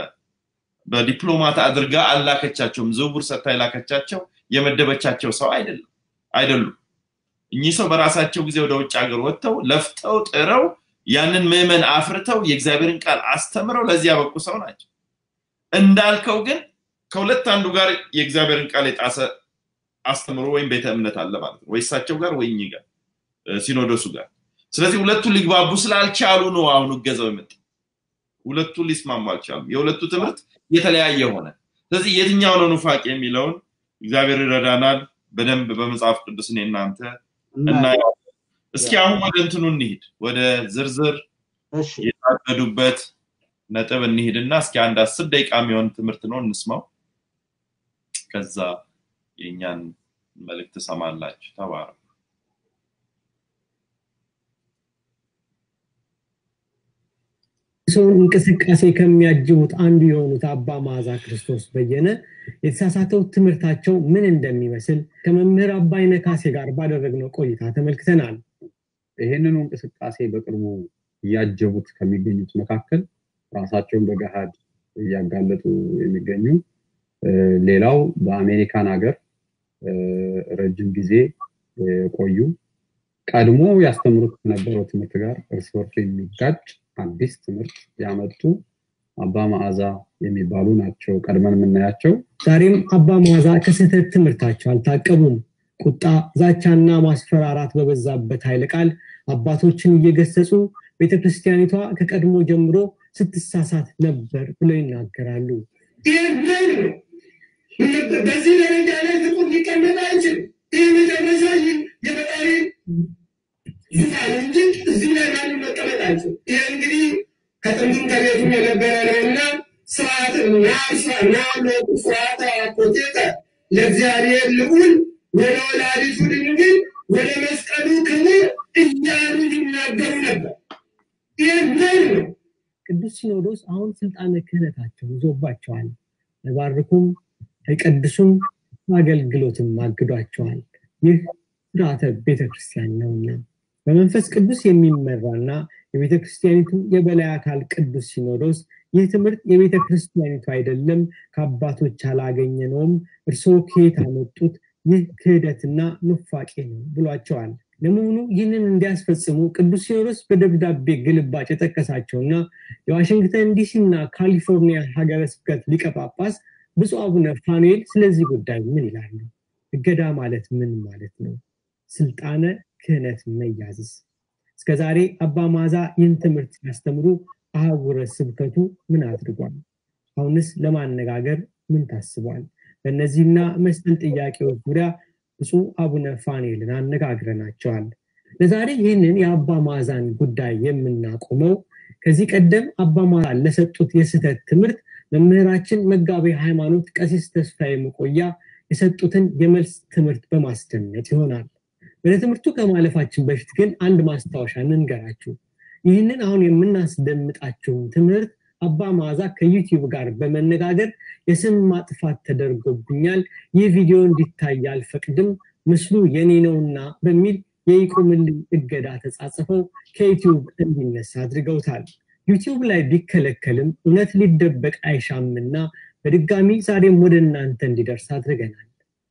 በዲፕሎማት አድርጋ አላከቻቸውም። ዝውውር ሰጥታ የላከቻቸው የመደበቻቸው ሰው አይደለም አይደሉም። እኚህ ሰው በራሳቸው ጊዜ ወደ ውጭ ሀገር ወጥተው ለፍተው ጥረው ያንን ምዕመን አፍርተው የእግዚአብሔርን ቃል አስተምረው ለዚህ ያበቁ ሰው ናቸው። እንዳልከው ግን ከሁለት አንዱ ጋር የእግዚአብሔርን ቃል የጣሰ አስተምሮ ወይም ቤተ እምነት አለ ማለት ነው። ወይ እሳቸው ጋር ወይ እኚህ ጋር ሲኖዶሱ ጋር። ስለዚህ ሁለቱ ሊግባቡ ስላልቻሉ ነው አሁን እገዛው የመጣ። ሁለቱ ሊስማሙ አልቻሉም። የሁለቱ ትምህርት የተለያየ ሆነ። ስለዚህ የትኛው ነው ኑፋቄ የሚለውን እግዚአብሔር ይረዳናል። በደንብ በመጽሐፍ ቅዱስ እኔ እናንተ እናየዋለን። እስኪ አሁን ወደ እንትኑ እንሂድ፣ ወደ ዝርዝር የታገዱበት ነጥብ እንሂድና እስኪ አንድ አስር ደቂቃ የሚሆን ትምህርት ነው እንስማው። ከዛ የእኛን መልእክት ትሰማላችሁ። ተባረኩ። ሰውን እንቅስቃሴ ከሚያጅቡት አንዱ የሆኑት አባ መዓዛ ክርስቶስ በየነ የተሳሳተው ትምህርታቸው ምን እንደሚመስል ከመምህር አባይነ ካሴ ጋር ባደረግነው ቆይታ ተመልክተናል። ይህንኑ እንቅስቃሴ በቅርቡ እያጀቡት ከሚገኙት መካከል ራሳቸውን በገሃድ እያጋለጡ የሚገኙ ሌላው በአሜሪካን ሀገር ረጅም ጊዜ የቆዩ ቀድሞ ያስተምሩት ከነበረው ትምህርት ጋር እርስ በርሱ የሚጋጭ አዲስ ትምህርት ያመጡ አባ መዓዛ የሚባሉ ናቸው ቀድመን የምናያቸው። ዛሬም አባ መዓዛ ከስህተት ትምህርታቸው አልታቀቡም። ቁጣ፣ ዛቻና ማስፈራራት በበዛበት ኃይለ ቃል አባቶችን እየገሰጹ ቤተክርስቲያኒቷ ከቀድሞ ጀምሮ ስትሳሳት ነበር ብለው ይናገራሉ። በዚህ ደረጃ ላይ ፍጡር ሊቀመጥ አይችልም። ይህ መጨረሻ የፈጣሪ ዙፋን እንጂ እዚህ ላይ ማንም መቀመጥ አይችልም። ይህ እንግዲህ ከጥንቱም ከቤቱም የነበረ ነውና ስርዓት ናሎቁ ስርዓተ አኮቴተ ለእግዚአብሔር ልዑል ወደ ወላዲቱ ድንግል ወደ መስቀሉ ክቡር እያሉ ይናገሩ ነበር። ይህ ነው። ቅዱስ ሲኖዶስ አሁን ስልጣነ ክህነታቸው ይዞባቸዋል። አይባርኩም፣ አይቀድሱም፣ አገልግሎትም አግዷቸዋል። ይህ ስርዓተ ቤተክርስቲያን ነውና በመንፈስ ቅዱስ የሚመራና የቤተ ክርስቲያኒቱ የበላይ አካል ቅዱስ ሲኖዶስ ይህ ትምህርት የቤተ ክርስቲያኒቱ አይደለም፣ ከአባቶች አላገኘነውም፣ እርስዎ ከየት አመጡት? ይህ ክህደትና ኑፋቄ ነው ብሏቸዋል። ለመሆኑ ይህንን እንዲያስፈጽሙ ቅዱስ ሲኖዶስ በደብዳቤ ግልባጭ የጠቀሳቸውና የዋሽንግተን ዲሲና ካሊፎርኒያ ሀገረ ስብከት ሊቀ ጳጳስ ብፁዕ አቡነ ፋኑኤል ስለዚህ ጉዳይ ምን ይላሉ? እገዳ ማለት ምን ማለት ነው? ስልጣነ ክህነት መያዝስ? እስከዛሬ አባ ማዛ ይህን ትምህርት ሲያስተምሩ አህጉረ ስብከቱ ምን አድርጓል? አሁንስ ለማነጋገር ምን ታስቧል? በእነዚህና መሰል ጥያቄዎች ዙሪያ ብፁዕ አቡነ ፋኔልን አነጋግረናቸዋል። ለዛሬ ይህንን የአባ ማዛን ጉዳይ የምናቆመው ከዚህ ቀደም አባ ማዛ ለሰጡት የስህተት ትምህርት መምህራችን መጋቤ ሃይማኖት ቀሲስ ተስፋዬ መቆያ የሰጡትን የመልስ ትምህርት በማስደመጥ ይሆናል። ወደ ትምህርቱ ከማለፋችን በፊት ግን አንድ ማስታወሻ እንንገራችሁ። ይህንን አሁን የምናስደምጣችሁን ትምህርት አባ ማዛ ከዩቲዩብ ጋር በመነጋገር የስም ማጥፋት ተደርጎብኛል፣ ይህ ቪዲዮ እንዲታይ አልፈቅድም፣ ምስሉ የኔ ነውና በሚል የይቁምልኝ እገዳ ተጻጽፈው ከዩቲዩብ እንዲነሳ አድርገውታል። ዩቲዩብ ላይ ቢከለከልም እውነት ሊደበቅ አይሻምና በድጋሚ ዛሬም ወደ እናንተ እንዲደርስ አድርገናል።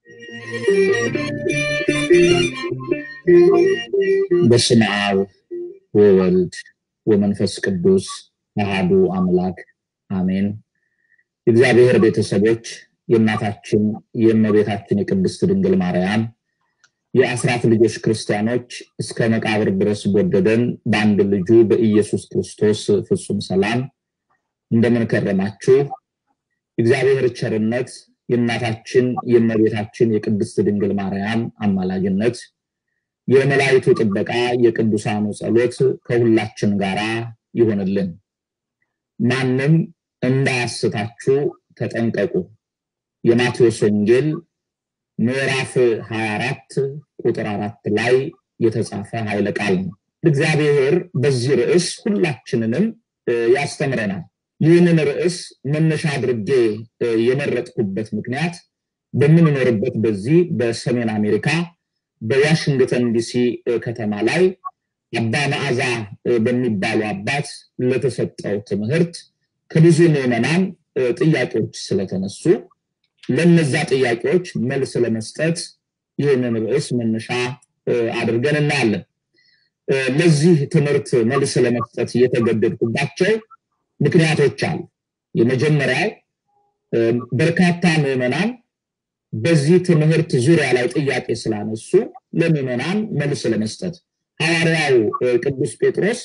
በስመ አብ ወወልድ ወመንፈስ ቅዱስ አሃዱ አምላክ አሜን። የእግዚአብሔር ቤተሰቦች የእናታችን የእመቤታችን የቅድስት ድንግል ማርያም የአስራት ልጆች ክርስቲያኖች እስከ መቃብር ድረስ በወደደን በአንድ ልጁ በኢየሱስ ክርስቶስ ፍጹም ሰላም እንደምን ከረማችሁ? እግዚአብሔር ቸርነት የእናታችን የእመቤታችን የቅድስት ድንግል ማርያም አማላጅነት የመላእክቱ ጥበቃ የቅዱሳኑ ጸሎት ከሁላችን ጋራ ይሆንልን። ማንም እንዳያስታችሁ ተጠንቀቁ። የማቴዎስ ወንጌል ምዕራፍ 24 ቁጥር አራት ላይ የተጻፈ ኃይለ ቃል ነው። እግዚአብሔር በዚህ ርዕስ ሁላችንንም ያስተምረናል። ይህንን ርዕስ መነሻ አድርጌ የመረጥኩበት ምክንያት በምንኖርበት በዚህ በሰሜን አሜሪካ በዋሽንግተን ዲሲ ከተማ ላይ አባ መዓዛ በሚባሉ አባት ለተሰጠው ትምህርት ከብዙ ምዕመናን ጥያቄዎች ስለተነሱ ለነዛ ጥያቄዎች መልስ ለመስጠት ይህንን ርዕስ መነሻ አድርገን እናያለን። ለዚህ ትምህርት መልስ ለመስጠት የተገደድኩባቸው ምክንያቶች አሉ። የመጀመሪያው በርካታ ምዕመናን በዚህ ትምህርት ዙሪያ ላይ ጥያቄ ስላነሱ ለምዕመናን መልስ ለመስጠት ሐዋርያው ቅዱስ ጴጥሮስ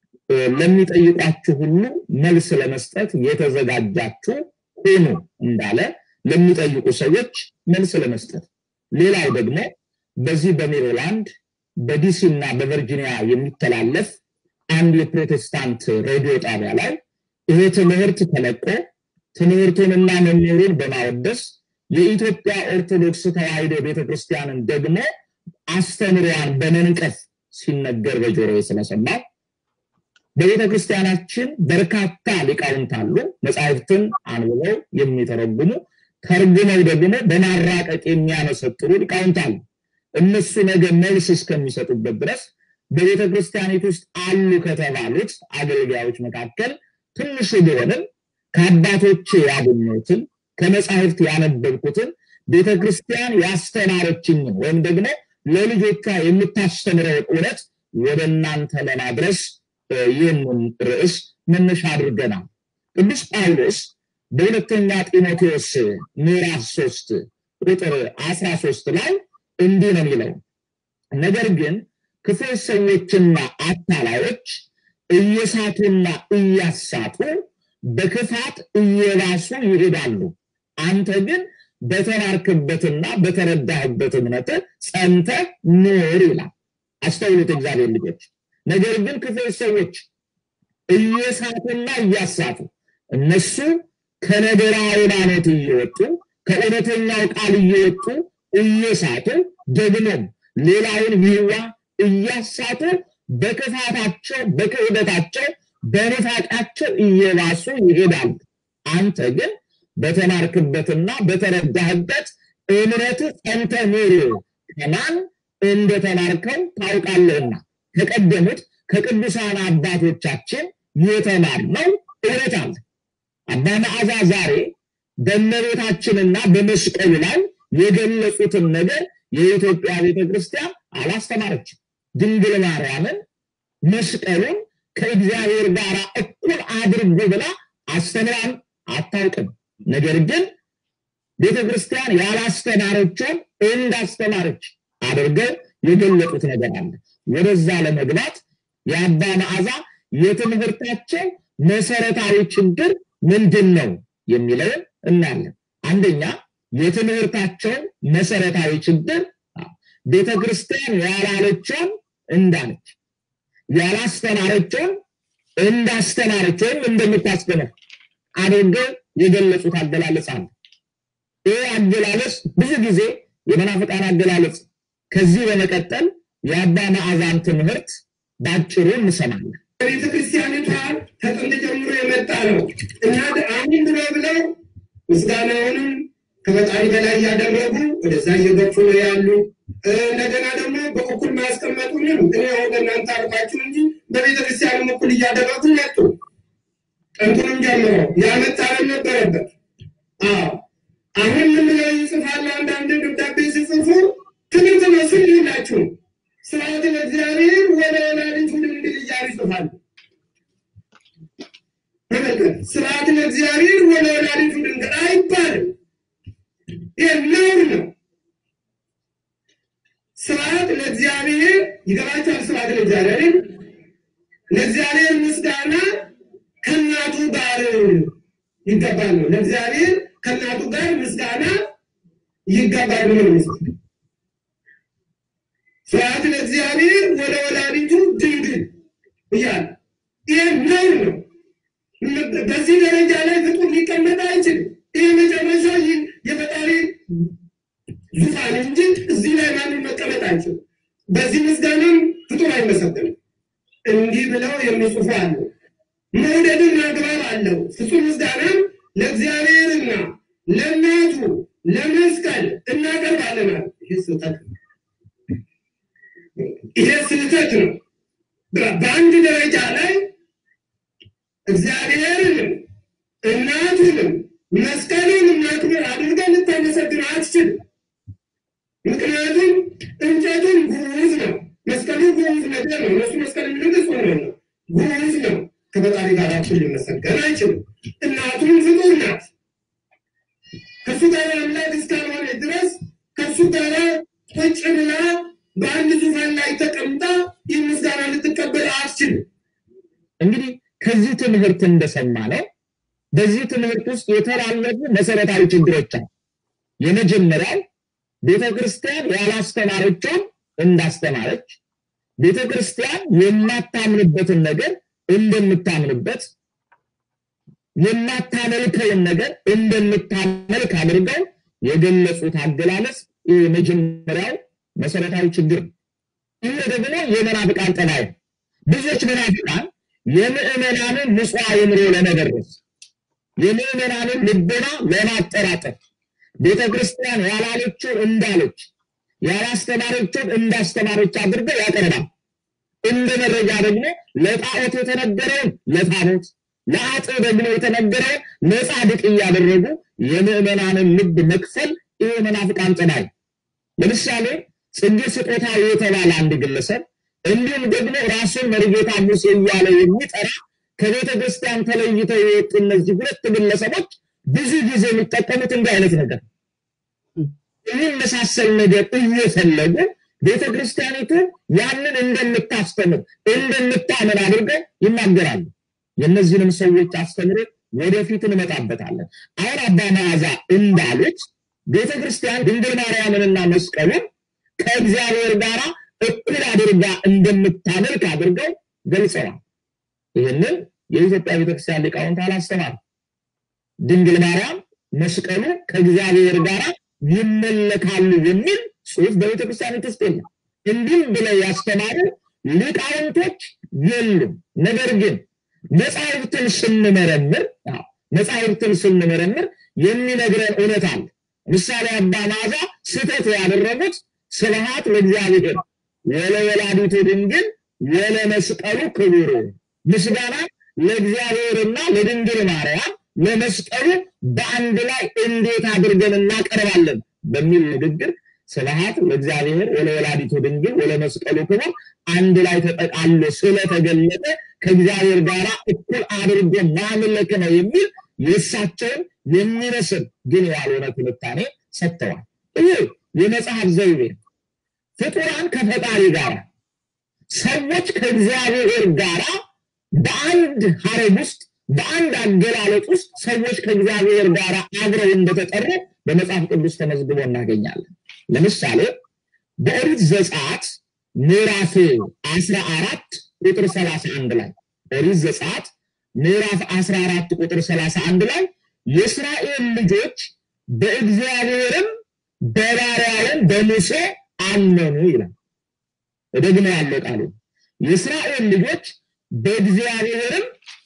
ለሚጠይቋችሁ ሁሉ መልስ ለመስጠት የተዘጋጃችሁ ሁኑ እንዳለ ለሚጠይቁ ሰዎች መልስ ለመስጠት ሌላው ደግሞ በዚህ በሜሪላንድ በዲሲ እና በቨርጂኒያ የሚተላለፍ አንድ የፕሮቴስታንት ሬዲዮ ጣቢያ ላይ ይሄ ትምህርት ተለቆ ትምህርቱንና መምህሩን በማወደስ የኢትዮጵያ ኦርቶዶክስ ተዋሕዶ ቤተክርስቲያንን ደግሞ አስተምሯን በመንቀፍ ሲነገር በጆሮ ስለሰማው በቤተ ክርስቲያናችን በርካታ ሊቃውንት አሉ። መጽሐፍትን አንብበው የሚተረጉሙ ተርጉመው ደግሞ በማራቀቅ የሚያመሰጥሩ ሊቃውንት አሉ። እነሱ ነገ መልስ እስከሚሰጡበት ድረስ በቤተ ክርስቲያኒት ውስጥ አሉ ከተባሉት አገልጋዮች መካከል ትንሹ ቢሆንም ከአባቶቼ ያገኘሁትን ከመጽሐፍት ያነበብኩትን ቤተ ክርስቲያን ያስተማረችኝን ወይም ደግሞ ለልጆቿ የምታስተምረውን እውነት ወደ እናንተ ለማድረስ ይህንን ርዕስ መነሻ አድርገናል። ቅዱስ ጳውሎስ በሁለተኛ ጢሞቴዎስ ምዕራፍ ሶስት ቁጥር አስራ ሶስት ላይ እንዲህ ነው የሚለው ነገር ግን ክፉ ሰዎችና አታላዮች እየሳቱና እያሳቱ በክፋት እየባሱ ይሄዳሉ። አንተ ግን በተማርክበትና በተረዳህበት እምነት ጸንተ ኑር ይላል። አስተውሉት እግዚአብሔር ልጆች። ነገር ግን ክፉ ሰዎች እየሳቱና እያሳቱ እነሱ ከነገረ ሃይማኖት እየወጡ ከእውነተኛው ቃል እየወጡ እየሳቱ ደግሞም ሌላውን ይዋ እያሳቱ በክፋታቸው በክህደታቸው በንፋቃቸው እየባሱ ይሄዳሉ። አንተ ግን በተማርክበትና በተረዳህበት እምነት ጸንተ ኑር፣ ከማን እንደተማርከው ታውቃለህና ከቀደሙት ከቅዱሳን አባቶቻችን የተማርነው እውነት አለ። አባ መዓዛ ዛሬ በእመቤታችንና በመስቀሉ ላይ የገለጹትን ነገር የኢትዮጵያ ቤተክርስቲያን አላስተማረችም። ድንግል ማርያምን መስቀሉን ከእግዚአብሔር ጋር እኩል አድርጎ ብላ አስተምራን አታውቅም። ነገር ግን ቤተክርስቲያን ያላስተማረችውን እንዳስተማረች አድርገው የገለጡት ነገር አለ። ወደዛ ለመግባት የአባ መዓዛ የትምህርታቸው መሰረታዊ ችግር ምንድን ነው የሚለውን እናያለን። አንደኛ የትምህርታቸው መሰረታዊ ችግር ቤተ ክርስቲያን ያላለችውን እንዳለች ያላስተማረችውን እንዳስተማረች ወይም እንደምታስተምር አድርገው የገለጹት አገላለጽ አለ። ይህ አገላለጽ ብዙ ጊዜ የመናፍቃን አገላለጽ። ከዚህ በመቀጠል የአባ መዓዛን ትምህርት በአጭሩ እንሰማለን። ቤተ ክርስቲያኒቷ ከጥንት ጀምሮ የመጣ ነው እና አሁን ብሎ ብለው ምስጋናውንም ከፈጣሪ በላይ እያደረጉ ወደዛ እየገፉ ነው ያሉ። እንደገና ደግሞ በእኩል ማያስቀመጡንም እኔ አሁን እናንተ አልኳችሁ እንጂ በቤተ ክርስቲያንም እኩል እያደረጉ መጡ። ጥንቱንም ጀምሮ ያመጣለን ነበረበት። አዎ አሁን ምን ብለው ይጽፋሉ? አንዳንድ ደብዳቤ ሲጽፉ ትምህርት መስል ይላችሁ ስርዓት ለእግዚአብሔር ወደ ወላዲቱ ድንግል እያሉ ይጽፋሉ። ተመልከት፣ ስርዓት ለእግዚአብሔር ወደ ወላዲቱ ድንግል አይባልም። ይህ ነውር ነው። ስርዓት ለእግዚአብሔር ይገባቸዋል። ስርዓት ለእግዚአብሔር ለእግዚአብሔር ምስጋና ከእናቱ ጋር ይገባል ነው። ለእግዚአብሔር ከእናቱ ጋር ምስጋና ይገባል ነው ምስል ስርዓት ለእግዚአብሔር ወደ ወላዲቱ ድንግል እያለ ይህ ነውር ነው። በዚህ ደረጃ ላይ ፍጡር ሊቀመጥ አይችልም። ይህ መጨረሻ የፈጣሪ ዙፋን እንጂ እዚህ ላይ ማንም መቀመጥ አይችልም። በዚህ ምስጋናም ፍጡር አይመሰገንም። እንዲህ ብለው የሚጽፉ አሉ። መውደድን አግባብ አለው። ፍጹም ምስጋናም ለእግዚአብሔርና ለእናቱ ለመስቀል እናቀርባለን። ይህ ስህተት ነው። ይሄ ስህተት ነው። በአንድ ደረጃ ላይ እግዚአብሔርንም እናቱንም መስቀሉንም ማክበር አድርገን ልታመሰግን አትችልም። ምክንያቱም እንጨቱን ጉዝ ነው፣ መስቀሉ ጉዝ ነገር ነው። እነሱ መስቀል የሚሉት ሆነ ነው፣ ጉዝ ነው። ከፈጣሪ ጋር እኩል ሊመሰገን አይችልም። እናቱም ፍጡር ናት። ከእሱ ጋር አምላክ እስካልሆነ ድረስ ከእሱ ጋር ቁጭ ብላ በአንድ ዙፋን ላይ ተቀምጣ ይህ ምስጋና ልትቀበል አትችልም። እንግዲህ ከዚህ ትምህርት እንደሰማ ነው በዚህ ትምህርት ውስጥ የተላለፉ መሰረታዊ ችግሮች አሉ። የመጀመሪያው ቤተ ክርስቲያን ያላስተማረችውን እንዳስተማረች፣ ቤተ ክርስቲያን የማታምንበትን ነገር እንደምታምንበት፣ የማታመልከውን ነገር እንደምታመልክ አድርገው የገለጹት አገላለጽ የመጀመሪያው መሰረታዊ ችግር ነው። ይህ ደግሞ የመናፍቃን ጠባይ ነው። ብዙዎች መናፍቃን የምዕመናንን ንጹሕ አእምሮ ለመደረስ የምዕመናንን ልቦና ለማጠራጠር ቤተ ክርስቲያን ያላለችውን እንዳለች ያላስተማረችውን እንዳስተማረች አድርገው ያቀርባል። እንደ መረጃ ደግሞ ለጣዖት የተነገረውን ለታቦት ለአጥ ደግሞ የተነገረውን ለጻድቅ እያደረጉ የምዕመናንን ልብ መክፈል ይህ መናፍቃን ጠባይ። ለምሳሌ ጽጌ ስጦታ የተባለ አንድ ግለሰብ እንዲሁም ደግሞ ራሱን መርጌታ ሙሴ እያለ የሚጠራ ከቤተ ክርስቲያን ተለይተው የወጡ እነዚህ ሁለት ግለሰቦች ብዙ ጊዜ የሚጠቀሙት እንዲህ አይነት ነገር የሚመሳሰል ነገር እየፈለጉ ቤተ ክርስቲያኒቱ ያንን እንደምታስተምር እንደምታምን አድርገው ይናገራሉ። የእነዚህንም ሰዎች አስተምሮ ወደፊት እንመጣበታለን። አሁን አባ መዓዛ እንዳሉት ቤተ ክርስቲያን ድንግል ማርያምንና መስቀሉን ከእግዚአብሔር ጋር እኩል አድርጋ እንደምታመልክ አድርገው ገልጸዋል። ይህንን የኢትዮጵያ ቤተክርስቲያን ሊቃውንት አላስተማሩ። ድንግል ማርያም መስቀሉ ከእግዚአብሔር ጋር ይመለካሉ የሚል ጽሑፍ በቤተክርስቲያን ውስጥ የለም። እንዲህም ብለው ያስተማሩ ሊቃውንቶች የሉም። ነገር ግን መጻሕፍትን ስንመረምር መጻሕፍትን ስንመረምር የሚነግረን እውነት አለ። ምሳሌ አባ መዓዛ ስህተት ያደረጉት ስብሐት ለእግዚአብሔር ወለወላዲቱ ድንግል ወለመስቀሉ ክቡር ምስጋና ለእግዚአብሔርና ለድንግል ማርያም ለመስቀሉ በአንድ ላይ እንዴት አድርገን እናቀርባለን በሚል ንግግር ስብሐት ለእግዚአብሔር ወለወላዲቱ ድንግል ወለመስቀሉ ክቡር አንድ ላይ ተጠቃሎ ስለተገለጠ ከእግዚአብሔር ጋር እኩል አድርጎ ማምለክ ነው የሚል የእሳቸውን የሚመስል ግን ያልሆነ ትንታኔ ሰጥተዋል። ይህ የመጽሐፍ ዘይቤ ፍጡራን ከፈጣሪ ጋር ሰዎች ከእግዚአብሔር ጋር በአንድ ሀረግ ውስጥ በአንድ አገላለጥ ውስጥ ሰዎች ከእግዚአብሔር ጋር አብረው እንደተጠሩ በመጽሐፍ ቅዱስ ተመዝግቦ እናገኛለን። ለምሳሌ በኦሪት ዘጸአት ምዕራፍ አስራ አራት ቁጥር ሰላሳ አንድ ላይ ኦሪት ዘጸአት ምዕራፍ አስራ አራት ቁጥር ሰላሳ አንድ ላይ የእስራኤል ልጆች በእግዚአብሔርም በባሪያውም በሙሴ አመኑ ይላል። ደግሞ ያለው ቃሉ የእስራኤል ልጆች በእግዚአብሔርም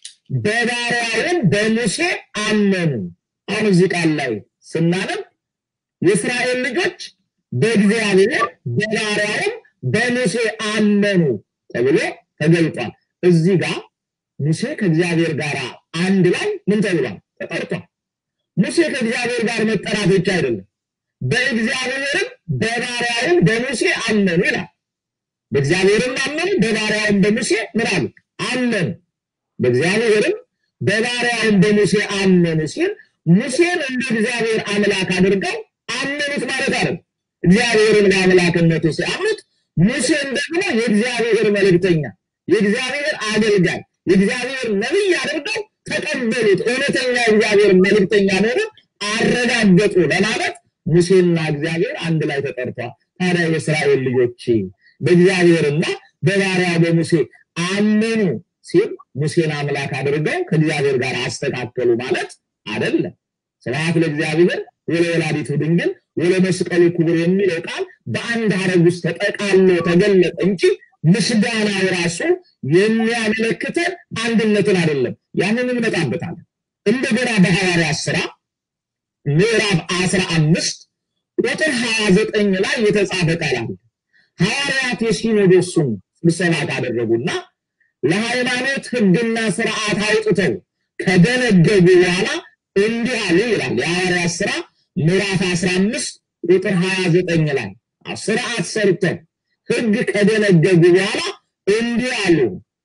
በባሪያውም በሙሴ አመኑ። አሁን እዚህ ቃል ላይ ስናነብ የእስራኤል ልጆች በእግዚአብሔር በባሪያውም በሙሴ አመኑ ተብሎ ተገልጧል። እዚህ ጋር ሙሴ ከእግዚአብሔር ጋር አንድ ላይ ምን ተብሏል? ተጠርቷል። ሙሴ ከእግዚአብሔር ጋር መጠራት ብቻ አይደለም፣ በእግዚአብሔርም በባሪያውም በሙሴ አመኑ ይላል። በእግዚአብሔርም አመኑ፣ በባሪያውም በሙሴ ምን አሉ? አመኑ። በእግዚአብሔርም በባሪያውም በሙሴ አመኑ ሲል ሙሴን እንደ እግዚአብሔር አምላክ አድርገው አመኑት ማለት አይደለም። እግዚአብሔርን በአምላክነቱ ሲያምኑት ሙሴን ደግሞ የእግዚአብሔር መልእክተኛ፣ የእግዚአብሔር አገልጋይ፣ የእግዚአብሔር ነቢይ አድርገው ተቀበሉት። እውነተኛ እግዚአብሔር መልእክተኛ መሆኑን አረጋገጡ ለማለት ሙሴና እግዚአብሔር አንድ ላይ ተጠርቷል። ታዲያ የእስራኤል ልጆች በእግዚአብሔርና በባሪያ በሙሴ አመኑ ሲል ሙሴን አምላክ አድርገው ከእግዚአብሔር ጋር አስተካከሉ ማለት አይደለም። ስብሐት ለእግዚአብሔር ወለወላዲቱ ድንግል ወለመስቀሉ ክቡር የሚለው ቃል በአንድ ሀረግ ውስጥ ተጠቃሎ ተገለጠ እንጂ ምስጋናው ራሱ የሚያመለክተን አንድነትን አይደለም። ያንን እንመጣበታለን። እንደገና በሐዋርያት ሥራ ምዕራፍ አስራ አምስት ቁጥር ሀያ ዘጠኝ ላይ የተጻፈ ቃል አለ። ሐዋርያት የሲኖዶሱን ስብሰባ ካደረጉና ለሃይማኖት ሕግና ስርዓት አውጥተው ከደነገጉ በኋላ እንዲህ አሉ ይላል። የሐዋርያት ሥራ ምዕራፍ 15 ቁጥር 29 ላይ ስርዓት ሰርተው ሕግ ከደነገጉ በኋላ እንዲህ አሉ፣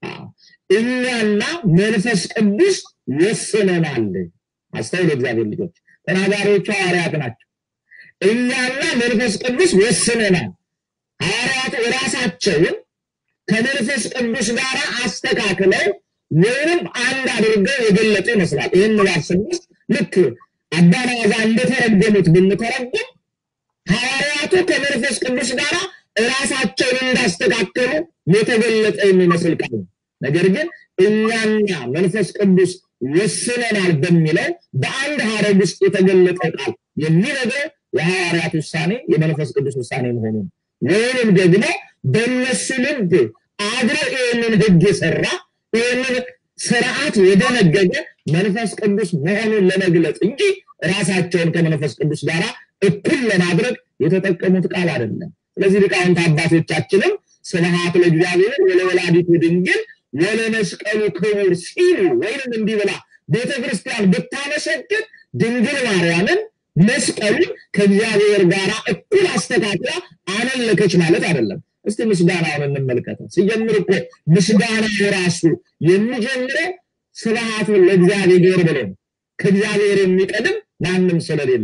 እኛና መንፈስ ቅዱስ ወስነናል። አስተውሉ፣ እግዚአብሔር ልጆች ተናጋሪዎቹ ሐዋርያት ናቸው። እኛና መንፈስ ቅዱስ ወስነናል። ሐዋርያቱ ራሳቸውን ከመንፈስ ቅዱስ ጋር አስተካክለው ወይም አንድ አድርገው የገለጡ ይመስላል። ይህን ባር ስንወስድ ልክ አባናዛ እንደተረጎሙት ብንተረጉም ሐዋርያቱ ከመንፈስ ቅዱስ ጋር ራሳቸውን እንዳስተካከሉ የተገለጠ የሚመስል ቃል ነው። ነገር ግን እኛና መንፈስ ቅዱስ ወስነናል በሚለው በአንድ ሀረግ ውስጥ የተገለጠ ቃል የሚነግረው የሐዋርያት ውሳኔ የመንፈስ ቅዱስ ውሳኔ መሆኑን ወይንም ደግሞ በእነሱ ልብ አድሮ ይህንን ህግ የሰራ ይህንን ስርዓት የደነገገ መንፈስ ቅዱስ መሆኑን ለመግለጽ እንጂ ራሳቸውን ከመንፈስ ቅዱስ ጋር እኩል ለማድረግ የተጠቀሙት ቃል አይደለም። ስለዚህ ሊቃውንት አባቶቻችንም ስብሐት ለእግዚአብሔር ወለወላዲቱ ድንግል ወለመስቀሉ ክቡር ሲሉ ወይንም እንዲህ ብላ ቤተ ክርስቲያን ብታመሰግን ድንግል ማርያምን መስቀሉን ከእግዚአብሔር ጋር እኩል አስተካክላ አመለከች ማለት አይደለም። እስቲ ምስጋናውን እንመልከተው። ሲጀምር እኮ ምስጋናው ራሱ የሚጀምረው ስብሐቱን ለእግዚአብሔር ብሎ ነው። ከእግዚአብሔር የሚቀድም ማንም ስለሌለ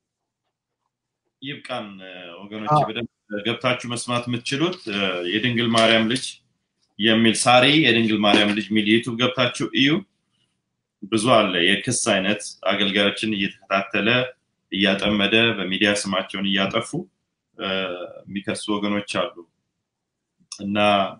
ይብቃን ወገኖች፣ በደንብ ገብታችሁ መስማት የምትችሉት የድንግል ማርያም ልጅ የሚል ሳሪ የድንግል ማርያም ልጅ የሚል ዩቱብ ገብታችሁ እዩ። ብዙ አለ የክስ አይነት አገልጋዮችን እየተከታተለ እያጠመደ በሚዲያ ስማቸውን እያጠፉ የሚከሱ ወገኖች አሉ እና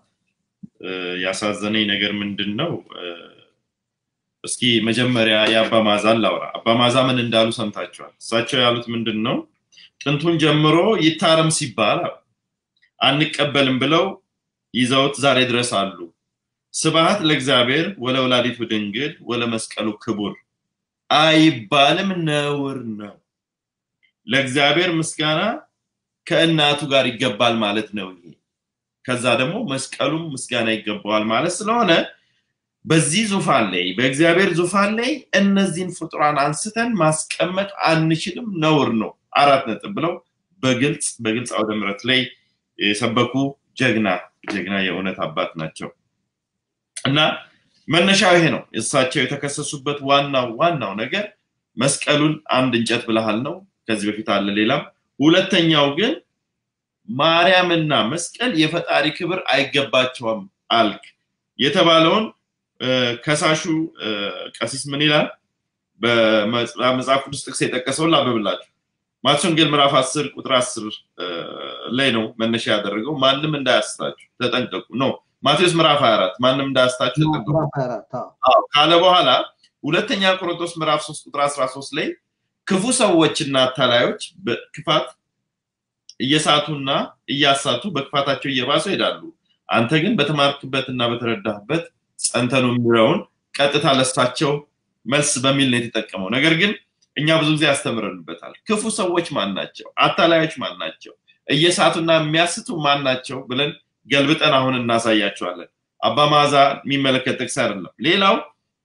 ያሳዘነኝ ነገር ምንድን ነው? እስኪ መጀመሪያ የአባ ማዛን ላውራ። አባ ማዛ ምን እንዳሉ ሰምታችኋል። እሳቸው ያሉት ምንድን ነው? ጥንቱን ጀምሮ ይታረም ሲባል አንቀበልም ብለው ይዘውት ዛሬ ድረስ አሉ። ስብሐት ለእግዚአብሔር ወለወላዲቱ ድንግል ወለመስቀሉ ክቡር አይባልም፣ ነውር ነው። ለእግዚአብሔር ምስጋና ከእናቱ ጋር ይገባል ማለት ነው። ይሄ ከዛ ደግሞ መስቀሉም ምስጋና ይገባዋል ማለት ስለሆነ በዚህ ዙፋን ላይ በእግዚአብሔር ዙፋን ላይ እነዚህን ፍጡራን አንስተን ማስቀመጥ አንችልም፣ ነውር ነው። አራት ነጥብ ብለው በግልጽ በግልጽ አውደ ምሕረት ላይ የሰበኩ ጀግና ጀግና የእውነት አባት ናቸው እና መነሻው ይሄ ነው። እሳቸው የተከሰሱበት ዋናው ዋናው ነገር መስቀሉን አንድ እንጨት ብልሃል ነው። ከዚህ በፊት አለ ሌላም። ሁለተኛው ግን ማርያምና መስቀል የፈጣሪ ክብር አይገባቸውም አልክ የተባለውን ከሳሹ ቀሲስ ምን ይላል? በመጽሐፍ ቅዱስ ጥቅስ የጠቀሰውን ላበብላችሁ። ማቴዎስ ወንጌል ምዕራፍ 10 ቁጥር 10 ላይ ነው መነሻ ያደረገው። ማንም እንዳያስታችሁ ተጠንቀቁ ነው። ማቴዎስ ምዕራፍ 24 ማንም እንዳያስታችሁ ተጠንቀቁ ካለ በኋላ ሁለተኛ ቆሮንቶስ ምዕራፍ 3 ቁጥር 13 ላይ ክፉ ሰዎችና አታላዮች በክፋት እየሳቱና እያሳቱ በክፋታቸው እየባሱ ይሄዳሉ። አንተ ግን በተማርክበትና በተረዳህበት ጸንተ ነው የሚለውን ቀጥታ ለሳቸው መልስ በሚል ነው የተጠቀመው። ነገር ግን እኛ ብዙ ጊዜ ያስተምረንበታል። ክፉ ሰዎች ማን ናቸው? አታላዮች ማን ናቸው? እየሳቱና የሚያስቱ ማን ናቸው ብለን ገልብጠን አሁን እናሳያቸዋለን። አባ መዓዛ የሚመለከት ጥቅስ አይደለም። ሌላው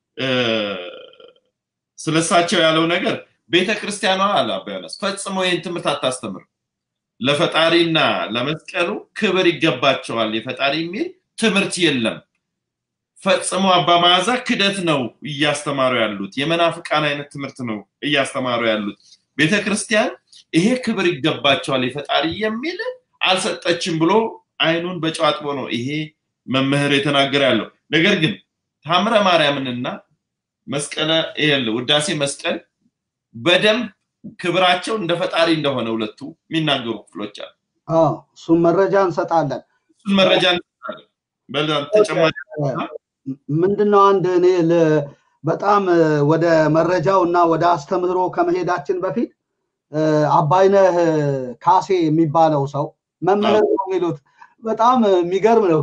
ስለሳቸው ያለው ነገር ቤተ ክርስቲያኗ አለ አባ ዮናስ ፈጽሞ ይህን ትምህርት አታስተምርም። ለፈጣሪና ለመስቀሉ ክብር ይገባቸዋል የፈጣሪ የሚል ትምህርት የለም። ፈጽሞ አባ መዓዛ ክደት ነው እያስተማሩ ያሉት። የመናፍቃን አይነት ትምህርት ነው እያስተማሩ ያሉት። ቤተ ክርስቲያን ይሄ ክብር ይገባቸዋል የፈጣሪ የሚል አልሰጠችም ብሎ አይኑን በጨዋጥቦ ነው ይሄ መምህር የተናገረ ያለው። ነገር ግን ታምረ ማርያምንና መስቀለ ውዳሴ መስቀል በደንብ ክብራቸው እንደ ፈጣሪ እንደሆነ ሁለቱ የሚናገሩ ክፍሎች አሉ። እሱን መረጃ እንሰጣለን። እሱን መረጃ እንሰጣለን። ተጨማሪ ምንድነው አንድ እኔ በጣም ወደ መረጃው እና ወደ አስተምህሮ ከመሄዳችን በፊት አባይነህ ካሴ የሚባለው ሰው መምህር ነው የሚሉት በጣም የሚገርም ነው።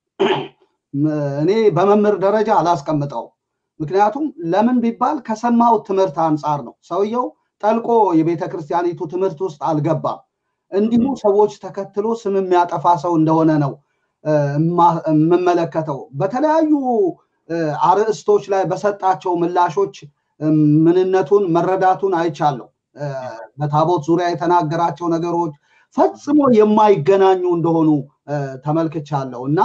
እኔ በመምህር ደረጃ አላስቀምጠው። ምክንያቱም ለምን ቢባል ከሰማሁት ትምህርት አንጻር ነው። ሰውየው ጠልቆ የቤተ ክርስቲያኒቱ ትምህርት ውስጥ አልገባም። እንዲሁ ሰዎች ተከትሎ ስም የሚያጠፋ ሰው እንደሆነ ነው የምመለከተው። በተለያዩ አርዕስቶች ላይ በሰጣቸው ምላሾች ምንነቱን መረዳቱን አይቻለሁ። በታቦት ዙሪያ የተናገራቸው ነገሮች ፈጽሞ የማይገናኙ እንደሆኑ ተመልክቻለሁ እና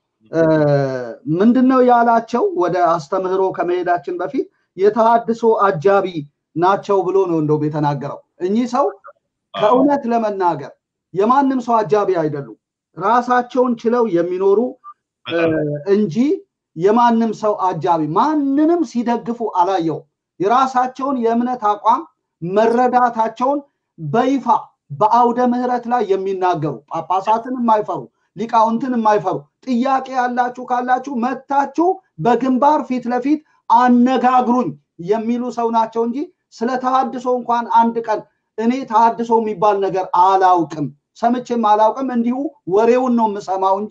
ምንድነው ያላቸው ወደ አስተምህሮ ከመሄዳችን በፊት የተሃድሶ አጃቢ ናቸው ብሎ ነው እንደውም የተናገረው። እኚህ ሰው ከእውነት ለመናገር የማንም ሰው አጃቢ አይደሉም። ራሳቸውን ችለው የሚኖሩ እንጂ የማንም ሰው አጃቢ ማንንም ሲደግፉ አላየው። የራሳቸውን የእምነት አቋም መረዳታቸውን በይፋ በአውደ ምህረት ላይ የሚናገሩ ጳጳሳትን የማይፈሩ ሊቃውንትን የማይፈሩ ጥያቄ ያላችሁ ካላችሁ መታችሁ በግንባር ፊት ለፊት አነጋግሩኝ የሚሉ ሰው ናቸው እንጂ ስለ ተሃድሶ እንኳን አንድ ቀን እኔ ተሃድሶ የሚባል ነገር አላውቅም፣ ሰምቼም አላውቅም። እንዲሁ ወሬውን ነው የምሰማው እንጂ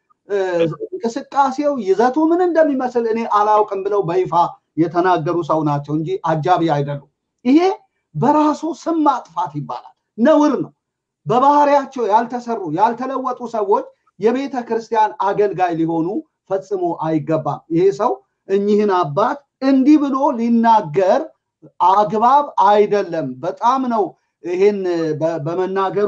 እንቅስቃሴው ይዘቱ ምን እንደሚመስል እኔ አላውቅም ብለው በይፋ የተናገሩ ሰው ናቸው እንጂ አጃቢ አይደሉም። ይሄ በራሱ ስም ማጥፋት ይባላል፣ ነውር ነው። በባህሪያቸው ያልተሰሩ ያልተለወጡ ሰዎች የቤተ ክርስቲያን አገልጋይ ሊሆኑ ፈጽሞ አይገባም። ይሄ ሰው እኚህን አባት እንዲህ ብሎ ሊናገር አግባብ አይደለም። በጣም ነው ይሄን በመናገሩ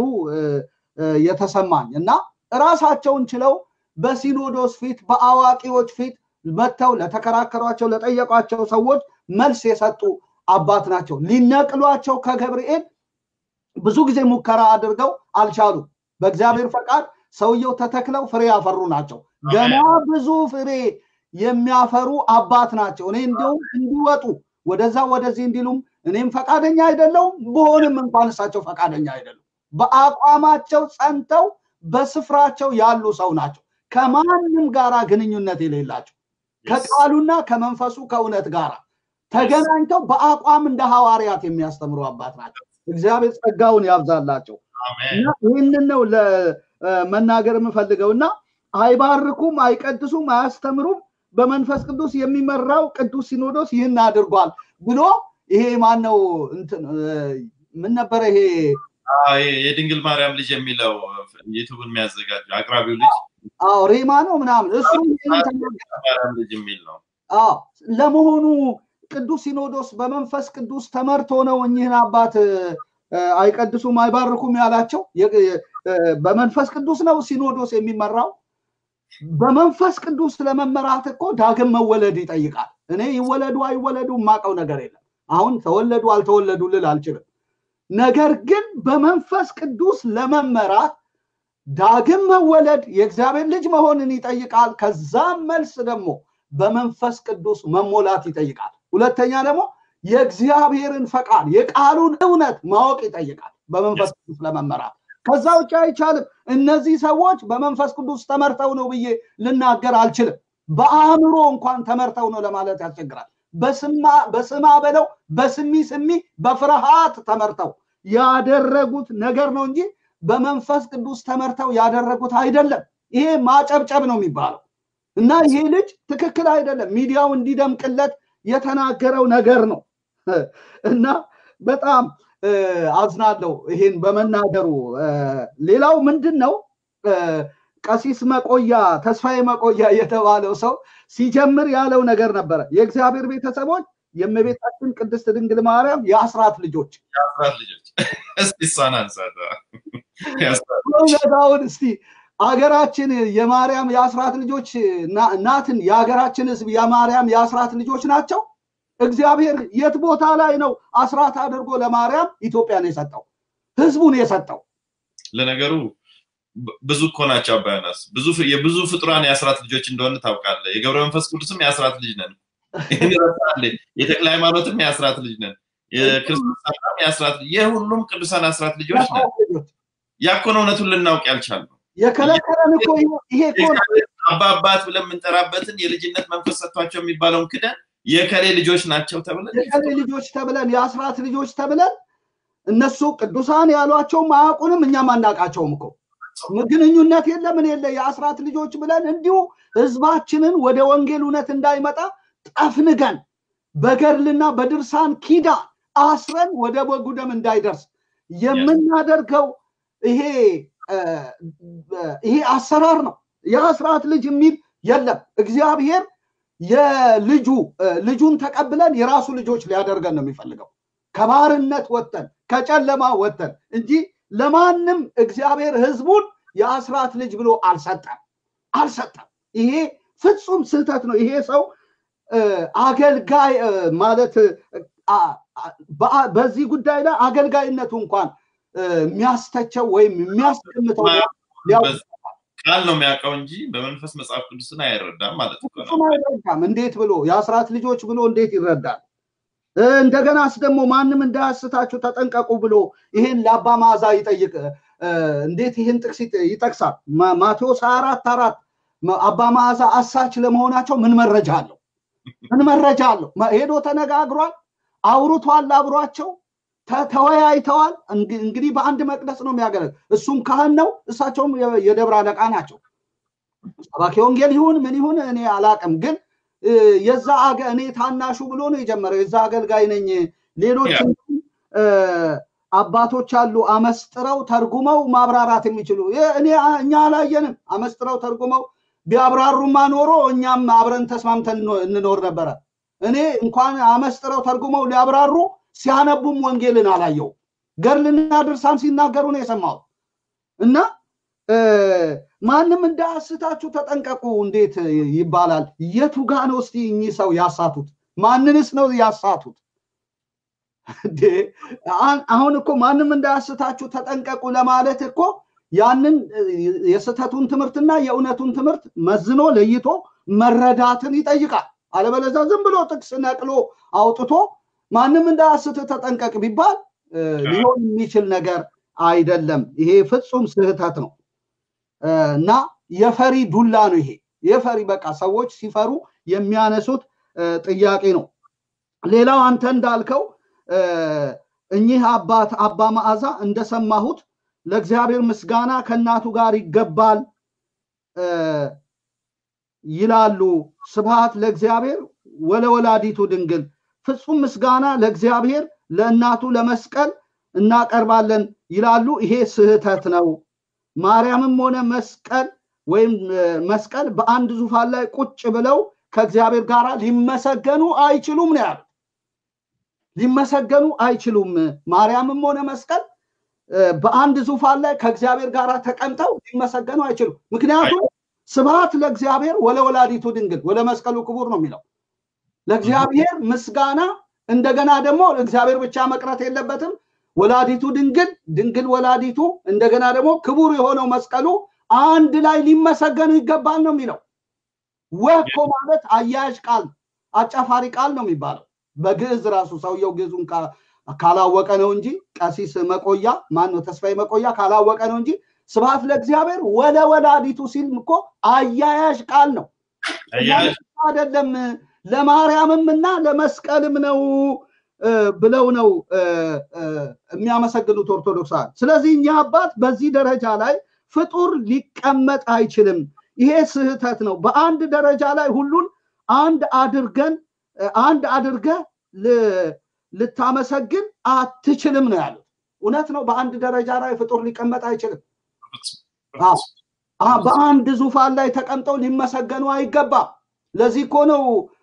የተሰማኝ እና ራሳቸውን ችለው በሲኖዶስ ፊት በአዋቂዎች ፊት መጥተው ለተከራከሯቸው ለጠየቋቸው ሰዎች መልስ የሰጡ አባት ናቸው። ሊነቅሏቸው ከገብርኤል ብዙ ጊዜ ሙከራ አድርገው አልቻሉ። በእግዚአብሔር ፈቃድ ሰውየው ተተክለው ፍሬ ያፈሩ ናቸው። ገና ብዙ ፍሬ የሚያፈሩ አባት ናቸው። እኔ እንዲሁም እንዲወጡ ወደዛ ወደዚህ እንዲሉም እኔም ፈቃደኛ አይደለውም። ብሆንም እንኳን እሳቸው ፈቃደኛ አይደሉም። በአቋማቸው ጸንተው በስፍራቸው ያሉ ሰው ናቸው። ከማንም ጋራ ግንኙነት የሌላቸው ከቃሉና ከመንፈሱ ከእውነት ጋር ተገናኝተው በአቋም እንደ ሐዋርያት የሚያስተምሩ አባት ናቸው። እግዚአብሔር ጸጋውን ያብዛላቸው እና ይህንን ነው ለመናገር የምፈልገው እና አይባርኩም፣ አይቀድሱም፣ አያስተምሩም በመንፈስ ቅዱስ የሚመራው ቅዱስ ሲኖዶስ ይህን አድርጓል ብሎ ይሄ ማን ነው ምን ነበረ ይሄ የድንግል ማርያም ልጅ የሚለው ዩቱብን የሚያዘጋጅ አቅራቢው ልጅ አዎ ሬማ ነው ምናምን እሱ ማርያም ልጅ የሚል ነው አዎ ለመሆኑ ቅዱስ ሲኖዶስ በመንፈስ ቅዱስ ተመርቶ ነው እኚህን አባት አይቀድሱም አይባርኩም ያላቸው በመንፈስ ቅዱስ ነው ሲኖዶስ የሚመራው በመንፈስ ቅዱስ ለመመራት እኮ ዳግም መወለድ ይጠይቃል እኔ ይወለዱ አይወለዱ የማውቀው ነገር የለም አሁን ተወለዱ አልተወለዱ ልል አልችልም ነገር ግን በመንፈስ ቅዱስ ለመመራት ዳግም መወለድ የእግዚአብሔር ልጅ መሆንን ይጠይቃል። ከዛም መልስ ደግሞ በመንፈስ ቅዱስ መሞላት ይጠይቃል። ሁለተኛ ደግሞ የእግዚአብሔርን ፈቃድ የቃሉን እውነት ማወቅ ይጠይቃል በመንፈስ ቅዱስ ለመመራት። ከዛ ውጭ አይቻልም። እነዚህ ሰዎች በመንፈስ ቅዱስ ተመርተው ነው ብዬ ልናገር አልችልም። በአእምሮ እንኳን ተመርተው ነው ለማለት ያስቸግራል። በስማ በለው በስሚ ስሚ በፍርሃት ተመርተው ያደረጉት ነገር ነው እንጂ በመንፈስ ቅዱስ ተመርተው ያደረጉት አይደለም። ይሄ ማጨብጨብ ነው የሚባለው እና ይሄ ልጅ ትክክል አይደለም። ሚዲያው እንዲደምቅለት የተናገረው ነገር ነው እና በጣም አዝናለሁ ይሄን በመናገሩ። ሌላው ምንድን ነው ቀሲስ መቆያ ተስፋዬ መቆያ የተባለው ሰው ሲጀምር ያለው ነገር ነበረ። የእግዚአብሔር ቤተሰቦች የእመቤታችን ቅድስት ድንግል ማርያም የአስራት ልጆች የአስራት ልጆች እስቲ እሷን አንሳት። እውነታውን እስቲ አገራችን የማርያም የአስራት ልጆች ናትን? የሀገራችን ህዝብ የማርያም የአስራት ልጆች ናቸው? እግዚአብሔር የት ቦታ ላይ ነው አስራት አድርጎ ለማርያም ኢትዮጵያን የሰጠው ህዝቡን የሰጠው? ለነገሩ ብዙ እኮ ናቸው አባያናስ ብዙ የብዙ ፍጡራን የአስራት ልጆች እንደሆነ ታውቃለህ። የገብረ መንፈስ ቅዱስም የአስራት ልጅ ነን። ይህን ረሳለ። የተክለ ሃይማኖትም የአስራት ልጅ ነን። የክርስቶስ የአስራት የሁሉም ቅዱሳን አስራት ልጆች ነን። ያኮነ እውነቱን ልናውቅ ያልቻልነው የከለከለን እኮ ይሄ እኮ አባ አባት ብለን የምንጠራበትን የልጅነት መንፈስ ሰጥቷቸው የሚባለውን ክደን የከሌ ልጆች ናቸው ተብለን የከሌ ልጆች ተብለን የአስራት ልጆች ተብለን እነሱ ቅዱሳን ያሏቸውም አያውቁንም፣ እኛም አናውቃቸውም እኮ ግንኙነት የለ ምን የለ የአስራት ልጆች ብለን እንዲሁ ህዝባችንን ወደ ወንጌል እውነት እንዳይመጣ ጠፍንገን በገድልና በድርሳን ኪዳ አስረን ወደ በጉ ደም እንዳይደርስ የምናደርገው ይሄ ይሄ አሰራር ነው። የአስራት ልጅ የሚል የለም። እግዚአብሔር የልጁ ልጁን ተቀብለን የራሱ ልጆች ሊያደርገን ነው የሚፈልገው። ከባርነት ወጥተን ከጨለማ ወጥተን እንጂ ለማንም እግዚአብሔር ህዝቡን የአስራት ልጅ ብሎ አልሰጠም አልሰጠም። ይሄ ፍጹም ስህተት ነው። ይሄ ሰው አገልጋይ ማለት በዚህ ጉዳይ ላይ አገልጋይነቱ እንኳን የሚያስተቸው ወይም የሚያስቀምጠው ቃል ነው የሚያውቀው እንጂ በመንፈስ መጽሐፍ ቅዱስን አይረዳም ማለት ነው። አይረዳም። እንዴት ብሎ የአስራት ልጆች ብሎ እንዴት ይረዳል? እንደገናስ ደግሞ ማንም እንዳያስታችሁ ተጠንቀቁ ብሎ ይሄን ለአባ መዓዛ ይጠይቅ እንዴት ይህን ጥቅስ ይጠቅሳል? ማቴዎስ 24 አራት አባ መዓዛ አሳች ለመሆናቸው ምን መረጃ አለው? ምን መረጃ አለው? ሄዶ ተነጋግሯል፣ አውርቷል፣ አብሯቸው ተወያይተዋል። እንግዲህ በአንድ መቅደስ ነው የሚያገለግል። እሱም ካህን ነው፣ እሳቸውም የደብረ አለቃ ናቸው። ሰባኪ ወንጌል ይሁን ምን ይሁን እኔ አላቅም፣ ግን የዛ እኔ ታናሹ ብሎ ነው የጀመረው። የዛ አገልጋይ ነኝ። ሌሎች አባቶች አሉ አመስጥረው ተርጉመው ማብራራት የሚችሉ እኔ እኛ አላየንም። አመስጥረው ተርጉመው ቢያብራሩማ ኖሮ እኛም አብረን ተስማምተን እንኖር ነበረ። እኔ እንኳን አመስጥረው ተርጉመው ሊያብራሩ ሲያነቡም ወንጌልን አላየው። ገድልና ድርሳን ሲናገሩ ነው የሰማሁት። እና ማንም እንዳያስታችሁ ተጠንቀቁ እንዴት ይባላል? የቱ ጋ ነው እስቲ እኚህ ሰው ያሳቱት? ማንንስ ነው ያሳቱት? አሁን እኮ ማንም እንዳያስታችሁ ተጠንቀቁ ለማለት እኮ ያንን የስህተቱን ትምህርትና የእውነቱን ትምህርት መዝኖ ለይቶ መረዳትን ይጠይቃል። አለበለዚያ ዝም ብሎ ጥቅስ ነቅሎ አውጥቶ ማንም እንዳያስት ተጠንቀቅ ቢባል ሊሆን የሚችል ነገር አይደለም። ይሄ ፍጹም ስህተት ነው እና የፈሪ ዱላ ነው ይሄ የፈሪ በቃ ሰዎች ሲፈሩ የሚያነሱት ጥያቄ ነው። ሌላው አንተ እንዳልከው እኚህ አባት አባ መዓዛ እንደሰማሁት ለእግዚአብሔር ምስጋና ከእናቱ ጋር ይገባል ይላሉ። ስብሃት ለእግዚአብሔር ወለወላዲቱ ድንግል ፍጹም ምስጋና ለእግዚአብሔር ለእናቱ ለመስቀል እናቀርባለን ይላሉ። ይሄ ስህተት ነው። ማርያምም ሆነ መስቀል ወይም መስቀል በአንድ ዙፋን ላይ ቁጭ ብለው ከእግዚአብሔር ጋር ሊመሰገኑ አይችሉም ነው ያሉት። ሊመሰገኑ አይችሉም። ማርያምም ሆነ መስቀል በአንድ ዙፋን ላይ ከእግዚአብሔር ጋር ተቀምጠው ሊመሰገኑ አይችሉም። ምክንያቱም ስብሃት ለእግዚአብሔር ወለወላዲቱ ድንግል ወለ መስቀሉ ክቡር ነው የሚለው ለእግዚአብሔር ምስጋና እንደገና ደግሞ እግዚአብሔር ብቻ መቅረት የለበትም። ወላዲቱ ድንግል ድንግል ወላዲቱ እንደገና ደግሞ ክቡር የሆነው መስቀሉ አንድ ላይ ሊመሰገኑ ይገባል ነው የሚለው። ወኮ ማለት አያያዥ ቃል አጫፋሪ ቃል ነው የሚባለው በግዕዝ ራሱ ሰውየው ግዕዙን ካላወቀ ነው እንጂ ቀሲስ መቆያ ማን ነው ተስፋዬ መቆያ ካላወቀ ነው እንጂ ስብሐት ለእግዚአብሔር ወለ ወላዲቱ ሲል እኮ አያያዥ ቃል ነው አይደለም። ለማርያምም እና ለመስቀልም ነው ብለው ነው የሚያመሰግኑት ኦርቶዶክሳን። ስለዚህ እኛ አባት በዚህ ደረጃ ላይ ፍጡር ሊቀመጥ አይችልም። ይሄ ስህተት ነው። በአንድ ደረጃ ላይ ሁሉን አንድ አድርገን አንድ አድርገህ ልታመሰግን አትችልም ነው ያሉት። እውነት ነው። በአንድ ደረጃ ላይ ፍጡር ሊቀመጥ አይችልም። በአንድ ዙፋን ላይ ተቀምጠው ሊመሰገኑ አይገባም። ለዚህ እኮ ነው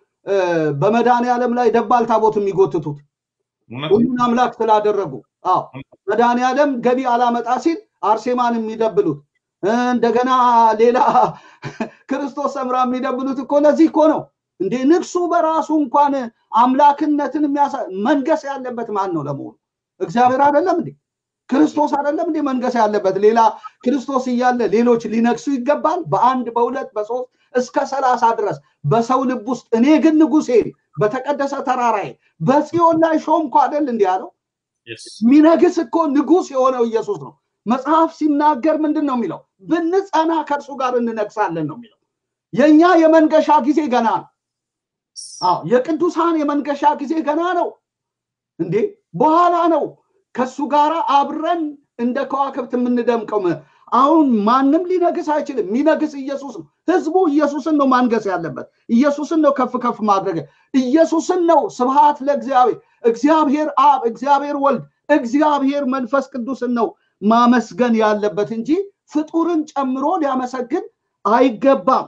በመድኃኔ ዓለም ላይ ደባል ታቦት የሚጎትቱት ሁሉን አምላክ ስላደረጉ። አዎ መድኃኔ ዓለም ገቢ አላመጣ ሲል አርሴማን የሚደብሉት እንደገና ሌላ ክርስቶስ ሰምራ የሚደብሉት እኮ ለዚህ እኮ ነው እንዴ። ንግሱ በራሱ እንኳን አምላክነትን መንገስ ያለበት ማን ነው ለመሆኑ? እግዚአብሔር አይደለም እንዴ? ክርስቶስ አይደለም እንዴ መንገስ ያለበት? ሌላ ክርስቶስ እያለ ሌሎች ሊነግሱ ይገባል? በአንድ በሁለት በሶስት እስከ ሰላሳ ድረስ በሰው ልብ ውስጥ እኔ ግን ንጉሴን በተቀደሰ ተራራዬ በጽዮን ላይ ሾምኩ አይደል እንዲህ አለው። የሚነግስ እኮ ንጉስ የሆነው ኢየሱስ ነው። መጽሐፍ ሲናገር ምንድን ነው የሚለው? ብንጸና ከእርሱ ጋር እንነግሳለን ነው የሚለው። የእኛ የመንገሻ ጊዜ ገና ነው። አዎ የቅዱሳን የመንገሻ ጊዜ ገና ነው እንዴ፣ በኋላ ነው ከሱ ጋር አብረን እንደ ከዋክብት የምንደምቀው። አሁን ማንም ሊነግስ አይችልም። የሚነግስ ኢየሱስ ነው። ህዝቡ ኢየሱስን ነው ማንገስ ያለበት። ኢየሱስን ነው ከፍ ከፍ ማድረግ። ኢየሱስን ነው ስብሃት ለእግዚአብሔር፣ እግዚአብሔር አብ፣ እግዚአብሔር ወልድ፣ እግዚአብሔር መንፈስ ቅዱስን ነው ማመስገን ያለበት እንጂ ፍጡርን ጨምሮ ሊያመሰግን አይገባም።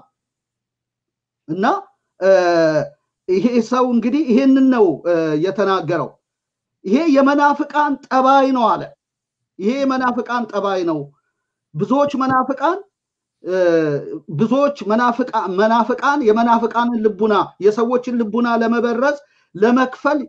እና ይሄ ሰው እንግዲህ ይሄንን ነው የተናገረው። ይሄ የመናፍቃን ጠባይ ነው አለ። ይሄ የመናፍቃን ጠባይ ነው። ብዙዎች መናፍቃን ብዙዎች መናፍቃን የመናፍቃንን ልቡና የሰዎችን ልቡና ለመበረዝ ለመክፈል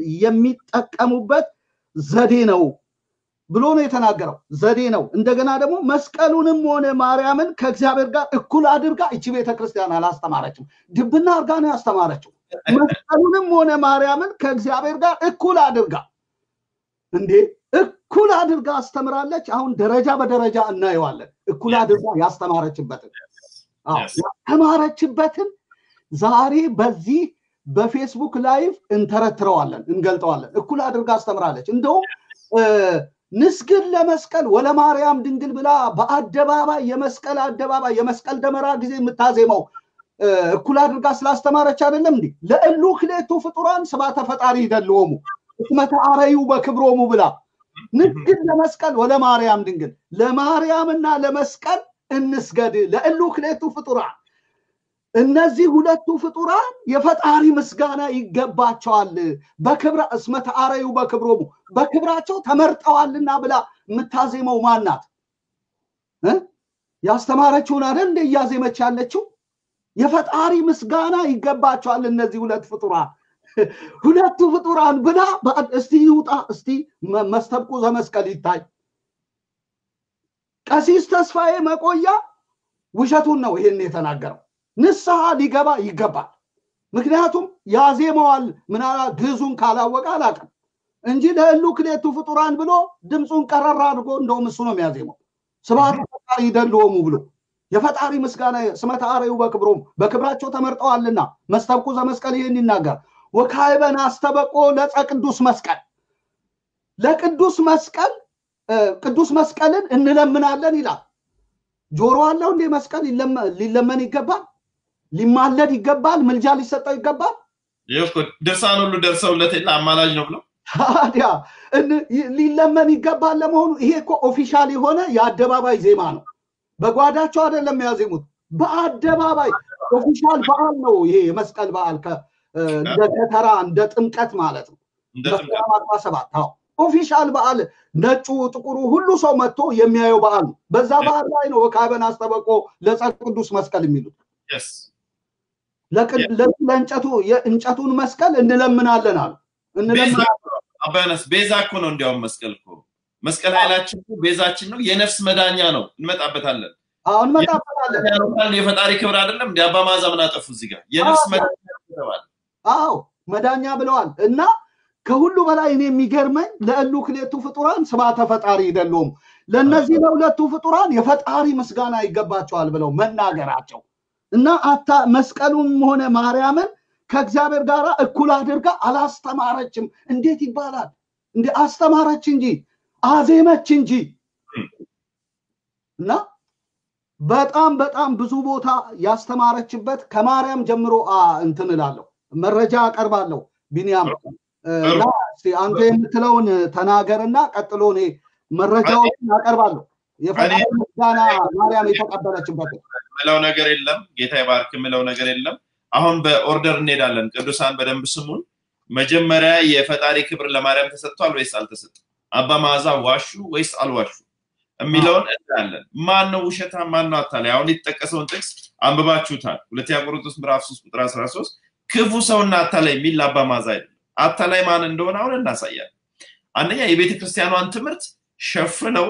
የሚጠቀሙበት ዘዴ ነው ብሎ ነው የተናገረው። ዘዴ ነው። እንደገና ደግሞ መስቀሉንም ሆነ ማርያምን ከእግዚአብሔር ጋር እኩል አድርጋ እቺ ቤተክርስቲያን አላስተማረችም። ድብና አድርጋ ነው ያስተማረችው። መስቀሉንም ሆነ ማርያምን ከእግዚአብሔር ጋር እኩል አድርጋ እንዴ እኩል አድርጋ አስተምራለች። አሁን ደረጃ በደረጃ እናየዋለን። እኩል አድርጋ ያስተማረችበትን ያስተማረችበትን ዛሬ በዚህ በፌስቡክ ላይቭ እንተረትረዋለን፣ እንገልጠዋለን። እኩል አድርጋ አስተምራለች። እንደውም ንስግድ ለመስቀል ወለ ማርያም ድንግል ብላ በአደባባይ የመስቀል አደባባይ የመስቀል ደመራ ጊዜ የምታዜመው እኩል አድርጋ ስላስተማረች አይደለም እንዴ? ለእሉ ክሌቱ ፍጡራን ስባተ ፈጣሪ ይደልዎሙ እስመተ አረዩ በክብሮሙ ብላ ንግድ ለመስቀል ወለ ማርያም ድንግል ለማርያምና ለመስቀል እንስገድ ለእሉ ክሌቱ ፍጡራን እነዚህ ሁለቱ ፍጡራን የፈጣሪ ምስጋና ይገባቸዋል። በክብረ እስመ ተአረዩ በክብሮሙ በክብራቸው ተመርጠዋልና ብላ የምታዜመው ማናት? ያስተማረችውን አይደል እንደ እያዜመች ያለችው? የፈጣሪ ምስጋና ይገባቸዋል እነዚህ ሁለት ፍጡራን ሁለቱ ፍጡራን ብላ እስቲ ይውጣ እስቲ መስተብቁ ዘመስቀል ይታይ። ቀሲስ ተስፋዬ መቆያ ውሸቱን ነው ይህን የተናገረው። ንስሐ ሊገባ ይገባል። ምክንያቱም ያዜመዋል ምናላ ግዙን ካላወቀ አላውቅም እንጂ ለህሉ ክሌቱ ፍጡራን ብሎ ድምፁን ቀረራ አድርጎ እንደውም እሱ ነው የሚያዜመው። ስብሐት ፈጣሪ ይደልዎሙ ብሎ የፈጣሪ ምስጋና ስመ ተአረዩ በክብሮሙ በክብራቸው ተመርጠዋልና መስተብቁ ዘመስቀል ይህን ይናገር ወካይበን አስተበቆ ለፀ ቅዱስ መስቀል ለቅዱስ መስቀል ቅዱስ መስቀልን እንለምናለን ይላል። ጆሮ አለው እንዴ? መስቀል ሊለመን ይገባል፣ ሊማለድ ይገባል፣ ምልጃ ሊሰጠው ይገባል። ድርሳን ሁሉ ደርሰውለት የለ አማላጅ ነው ብለው ታዲያ ሊለመን ይገባል። ለመሆኑ ይሄ እኮ ኦፊሻል የሆነ የአደባባይ ዜማ ነው። በጓዳቸው አይደለም ያዜሙት፣ በአደባባይ ኦፊሻል በዓል ነው ይሄ የመስቀል በዓል እንደ ከተራ እንደ ጥምቀት ማለት ነው። መስከረም አስራ ሰባት ኦፊሻል በዓል ነጩ፣ ጥቁሩ ሁሉ ሰው መጥቶ የሚያየው በዓል ነው። በዛ በዓል ላይ ነው ወካበን አስተበቆ ለፀ ቅዱስ መስቀል የሚሉት ለእንጨቱ የእንጨቱን መስቀል እንለምናለን አሉ። አባያናስ ቤዛ እኮ ነው እንዲያውም መስቀል እኮ መስቀል ኃይላችን እኮ ቤዛችን ነው የነፍስ መዳኛ ነው እንመጣበታለን አሁን እንመጣበታለን የፈጣሪ ክብር አይደለም እንዲ አባ ማዛ ምን አጠፉ እዚህ ጋር የነፍስ መዳኛ ተባለ አዎ መዳኛ ብለዋል እና ከሁሉ በላይ እኔ የሚገርመኝ ለእሉ ክሌቱ ፍጡራን ስብሐተ ፈጣሪ አይደሉም ለእነዚህ ለሁለቱ ፍጡራን የፈጣሪ ምስጋና ይገባቸዋል ብለው መናገራቸው እና አታ መስቀሉም ሆነ ማርያምን ከእግዚአብሔር ጋር እኩል አድርጋ አላስተማረችም እንዴት ይባላል እንደ አስተማረች እንጂ አዜመች እንጂ እና በጣም በጣም ብዙ ቦታ ያስተማረችበት ከማርያም ጀምሮ እንትን እላለሁ መረጃ አቀርባለሁ ቢኒያም እና አንተ የምትለውን ተናገርና ቀጥሎ እኔ መረጃዎችን አቀርባለሁ የፈጣሪ ምስጋና ማርያም የተቀበለችበት ምለው ነገር የለም ጌታ ይባርክ ምለው ነገር የለም አሁን በኦርደር እንሄዳለን ቅዱሳን በደንብ ስሙን መጀመሪያ የፈጣሪ ክብር ለማርያም ተሰጥቷል ወይስ አልተሰጠም አባ ማዛ ዋሹ ወይስ አልዋሹ የሚለውን እናያለን ማን ነው ውሸታ ማን ነው አታላይ አሁን የተጠቀሰውን ጥቅስ አንብባችሁታል ሁለተኛ ቆሮንቶስ ምዕራፍ 3 ቁጥር 13 ክፉ ሰውና አታላይ የሚል ለአባ ማዛ አይደለም አታላይ ማን እንደሆነ አሁን እናሳያለን አንደኛ የቤተ ክርስቲያኗን ትምህርት ሸፍነው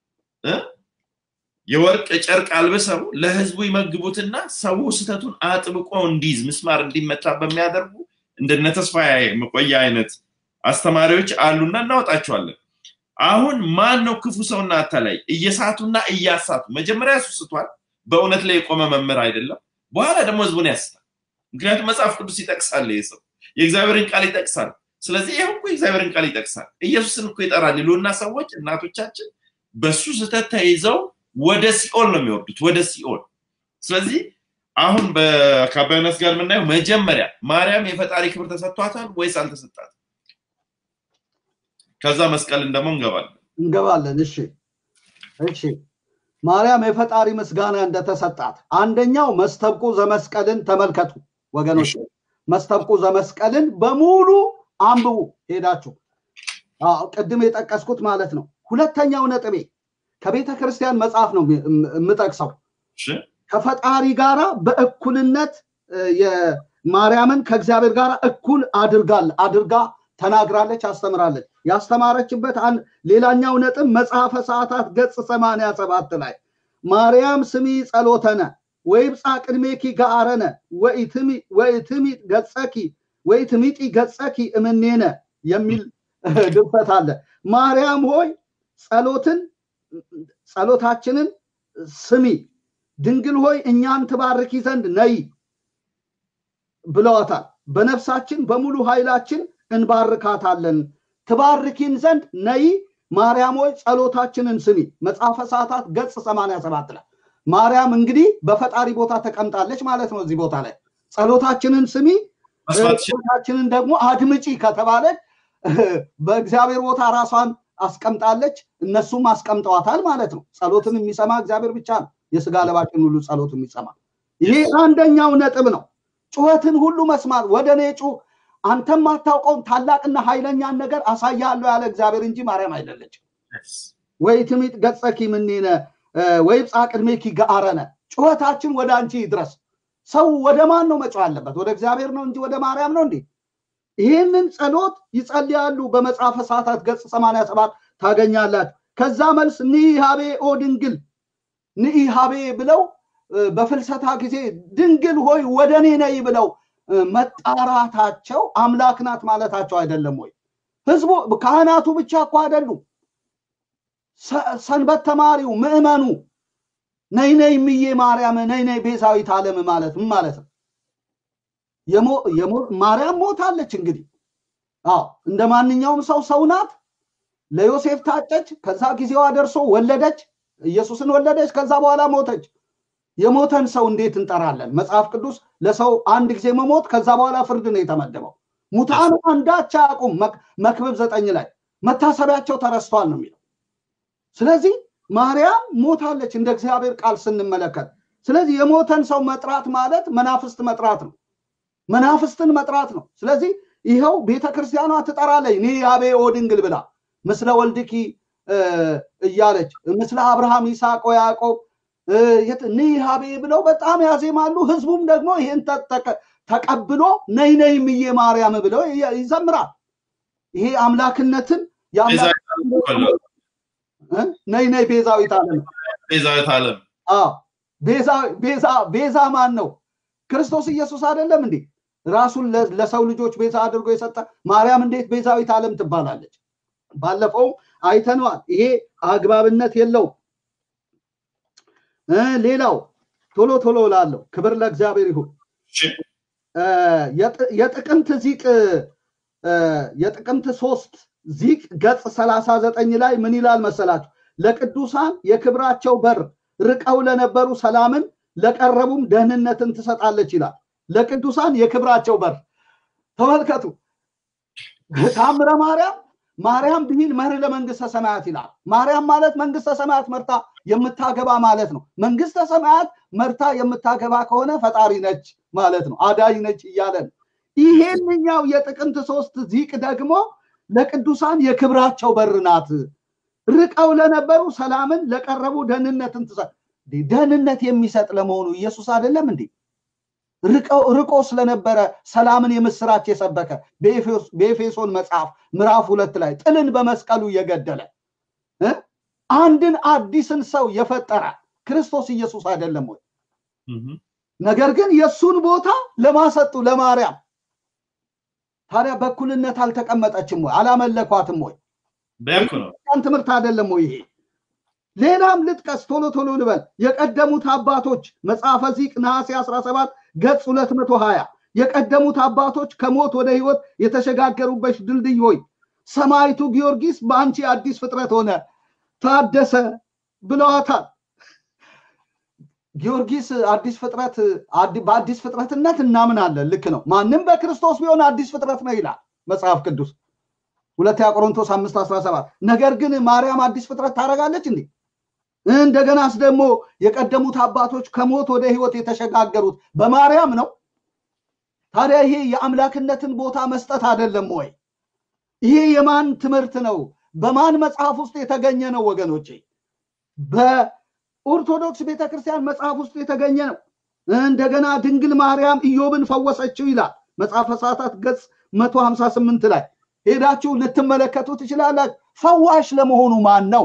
የወርቅ ጨርቅ አልብሰው ለህዝቡ ይመግቡትና ሰው ስተቱን አጥብቆ እንዲይዝ ምስማር እንዲመታ በሚያደርጉ እንደነ ተስፋ መቆያ አይነት አስተማሪዎች አሉና እናወጣቸዋለን አሁን ማን ነው ክፉ ሰውና አታላይ እየሳቱና እያሳቱ መጀመሪያ እሱ ስቷል በእውነት ላይ የቆመ መምህር አይደለም በኋላ ደግሞ ህዝቡን ያስታል ምክንያቱም መጽሐፍ ቅዱስ ይጠቅሳል ይህ ሰው የእግዚአብሔርን ቃል ይጠቅሳል ስለዚህ ይህ እኮ የእግዚአብሔርን ቃል ይጠቅሳል ኢየሱስን እኮ ይጠራል ይሉና ሰዎች እናቶቻችን በሱ ስህተት ተይዘው ወደ ሲኦል ነው የሚወርዱት ወደ ሲኦል ስለዚህ አሁን ከአባዮነስ ጋር የምናየው መጀመሪያ ማርያም የፈጣሪ ክብር ተሰጥቷታል ወይስ አልተሰጣት ከዛ መስቀልን ደግሞ እንገባለን እንገባለን እሺ እሺ ማርያም የፈጣሪ ምስጋና እንደተሰጣት አንደኛው መስተብቁ ዘመስቀልን ተመልከቱ ወገኖች መስተብቁ ዘመስቀልን በሙሉ አንብቡ ሄዳችሁ ቅድም የጠቀስኩት ማለት ነው ሁለተኛው ነጥቤ ከቤተ ክርስቲያን መጽሐፍ ነው የምጠቅሰው ከፈጣሪ ጋራ በእኩልነት ማርያምን ከእግዚአብሔር ጋር እኩል አድርጋል አድርጋ ተናግራለች አስተምራለች ያስተማረችበት ሌላኛው ነጥብ መጽሐፈ ሰዓታት ገጽ ሰማንያ ሰባት ላይ ማርያም ስሚ ጸሎተነ ወይብፃ ቅድሜኪ ገአረነ ወይትሚ ገጸኪ ወይትሚጢ ገጸኪ እምኔነ የሚል ድርሰት አለ ማርያም ሆይ ጸሎትን ጸሎታችንን ስሚ ድንግል ሆይ እኛን ትባርኪ ዘንድ ነይ ብለዋታል በነፍሳችን በሙሉ ኃይላችን እንባርካታለን ትባርኪን ዘንድ ነይ ማርያም ሆይ ጸሎታችንን ስሚ መጽሐፈ ሰዓታት ገጽ 87 ላይ ማርያም እንግዲህ በፈጣሪ ቦታ ተቀምጣለች ማለት ነው እዚህ ቦታ ላይ ጸሎታችንን ስሚ ጸሎታችንን ደግሞ አድምጪ ከተባለች በእግዚአብሔር ቦታ ራሷን አስቀምጣለች እነሱም አስቀምጠዋታል ማለት ነው ጸሎትን የሚሰማ እግዚአብሔር ብቻ ነው የስጋ ለባችን ሁሉ ጸሎት የሚሰማ ይሄ አንደኛው ነጥብ ነው ጩኸትን ሁሉ መስማት ወደ እኔ ጩ አንተም ማታውቀውን ታላቅና ኃይለኛን ነገር አሳያለሁ ያለ እግዚአብሔር እንጂ ማርያም አይደለችም ወይ ትሚጥ ገጸኪ ምኔነ ወይ ጻ ቅድሜኪ ገአረነ ጩኸታችን ወደ አንቺ ይድረስ ሰው ወደ ማን ነው መጮህ አለበት ወደ እግዚአብሔር ነው እንጂ ወደ ማርያም ነው እንዴ ይህንን ጸሎት ይጸልያሉ በመጽሐፈ ሰዓታት ገጽ 87 ታገኛላችሁ ከዛ መልስ ንኢሃቤ ኦ ድንግል ንኢሃቤ ብለው በፍልሰታ ጊዜ ድንግል ሆይ ወደ እኔ ነይ ብለው መጣራታቸው አምላክ ናት ማለታቸው አይደለም ወይ ህዝቡ ካህናቱ ብቻ እኮ አይደሉም ሰንበት ተማሪው ምዕመኑ ነይ ነይ ምዬ ማርያም ነይ ነይ ቤዛዊት ዓለም ማለት ምን ማለት ነው ማርያም ሞታለች እንግዲህ አዎ እንደ ማንኛውም ሰው ሰው ናት ለዮሴፍ ታጨች ከዛ ጊዜዋ ደርሶ ወለደች ኢየሱስን ወለደች ከዛ በኋላ ሞተች የሞተን ሰው እንዴት እንጠራለን መጽሐፍ ቅዱስ ለሰው አንድ ጊዜ መሞት ከዛ በኋላ ፍርድ ነው የተመደበው ሙታን አንዳች አያውቁም መክብብ ዘጠኝ ላይ መታሰቢያቸው ተረስቷል ነው የሚለው ስለዚህ ማርያም ሞታለች እንደ እግዚአብሔር ቃል ስንመለከት ስለዚህ የሞተን ሰው መጥራት ማለት መናፍስት መጥራት ነው መናፍስትን መጥራት ነው ስለዚህ ይኸው ቤተ ክርስቲያኗ ትጠራለች ኒ ያቤ ኦ ድንግል ብላ ምስለ ወልድኪ እያለች ምስለ አብርሃም ይስሐቅ ያዕቆብ ንሃቤ ብለው በጣም ያዜማሉ ህዝቡም ደግሞ ይህን ተቀብሎ ነይ ነይ ምዬ ማርያም ብለው ይዘምራል ይሄ አምላክነትን ነይ ነይ ቤዛዊት ዓለም ቤዛዊት ዓለም ቤዛ ማን ነው? ክርስቶስ ኢየሱስ አይደለም እንዴ? ራሱን ለሰው ልጆች ቤዛ አድርጎ የሰጠ ማርያም እንዴት ቤዛዊት ዓለም ትባላለች? ባለፈው አይተነዋል። ይሄ አግባብነት የለውም። ሌላው ቶሎ ቶሎ ላለው ክብር ለእግዚአብሔር ይሁን። የጥቅምት ዚቅ የጥቅምት ሶስት ዚቅ ገጽ ሰላሳ ዘጠኝ ላይ ምን ይላል መሰላችሁ? ለቅዱሳን የክብራቸው በር ርቀው ለነበሩ ሰላምን ለቀረቡም ደህንነትን ትሰጣለች ይላል። ለቅዱሳን የክብራቸው በር ተመልከቱ። ታምረ ማርያም ማርያም ብሂል መርህ ለመንግስተ ሰማያት ይላል። ማርያም ማለት መንግስተ ሰማያት መርታ የምታገባ ማለት ነው። መንግስተ ሰማያት መርታ የምታገባ ከሆነ ፈጣሪ ነች ማለት ነው። አዳኝ ነች እያለን ይሄንኛው የጥቅምት ሶስት ዚቅ ደግሞ ለቅዱሳን የክብራቸው በር ናት። ርቀው ለነበሩ ሰላምን ለቀረቡ ደህንነትን ትሰጥ። ደህንነት የሚሰጥ ለመሆኑ ኢየሱስ አይደለም እንዴ? ርቆ ስለነበረ ሰላምን የምስራች የሰበከ በኤፌሶን መጽሐፍ ምዕራፍ ሁለት ላይ ጥልን በመስቀሉ የገደለ አንድን አዲስን ሰው የፈጠረ ክርስቶስ ኢየሱስ አይደለም ወይ? ነገር ግን የእሱን ቦታ ለማሰጡ ለማርያም ታዲያ በኩልነት አልተቀመጠችም ወይ? አላመለኳትም ወይ? ን ትምህርት አይደለም ወይ ይሄ? ሌላም ልጥቀስ፣ ቶሎ ቶሎ ልበል። የቀደሙት አባቶች መጽሐፈ ዚቅ ነሐሴ 17 ገጽ 220 የቀደሙት አባቶች ከሞት ወደ ህይወት የተሸጋገሩበት ድልድይ ሆይ ሰማይቱ ጊዮርጊስ በአንቺ አዲስ ፍጥረት ሆነ ታደሰ ብለዋታል። ጊዮርጊስ አዲስ ፍጥረት በአዲስ ፍጥረትነት እናምናለን። ልክ ነው። ማንም በክርስቶስ ቢሆን አዲስ ፍጥረት ነው ይላል መጽሐፍ ቅዱስ ሁለተኛ ቆሮንቶስ አምስት አስራ ሰባት ነገር ግን ማርያም አዲስ ፍጥረት ታደርጋለች እንዴ? እንደገናስ ደግሞ የቀደሙት አባቶች ከሞት ወደ ህይወት የተሸጋገሩት በማርያም ነው። ታዲያ ይሄ የአምላክነትን ቦታ መስጠት አይደለም ወይ? ይሄ የማን ትምህርት ነው? በማን መጽሐፍ ውስጥ የተገኘ ነው? ወገኖቼ በኦርቶዶክስ ቤተክርስቲያን መጽሐፍ ውስጥ የተገኘ ነው። እንደገና ድንግል ማርያም ኢዮብን ፈወሰችው ይላል መጽሐፈ ሰዓታት ገጽ መቶ ሀምሳ ስምንት ላይ ሄዳችሁ ልትመለከቱ ትችላላችሁ። ፈዋሽ ለመሆኑ ማን ነው?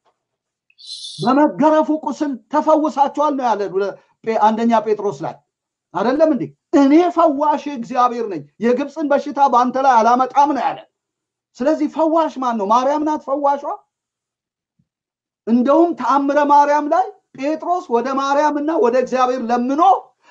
በመገረፉ ቁስል ተፈውሳችኋል ነው ያለ አንደኛ ጴጥሮስ ላይ አይደለም እንዴ? እኔ ፈዋሽ እግዚአብሔር ነኝ፣ የግብፅን በሽታ በአንተ ላይ አላመጣም ነው ያለ። ስለዚህ ፈዋሽ ማን ነው? ማርያም ናት ፈዋሿ። እንደውም ተአምረ ማርያም ላይ ጴጥሮስ ወደ ማርያም እና ወደ እግዚአብሔር ለምኖ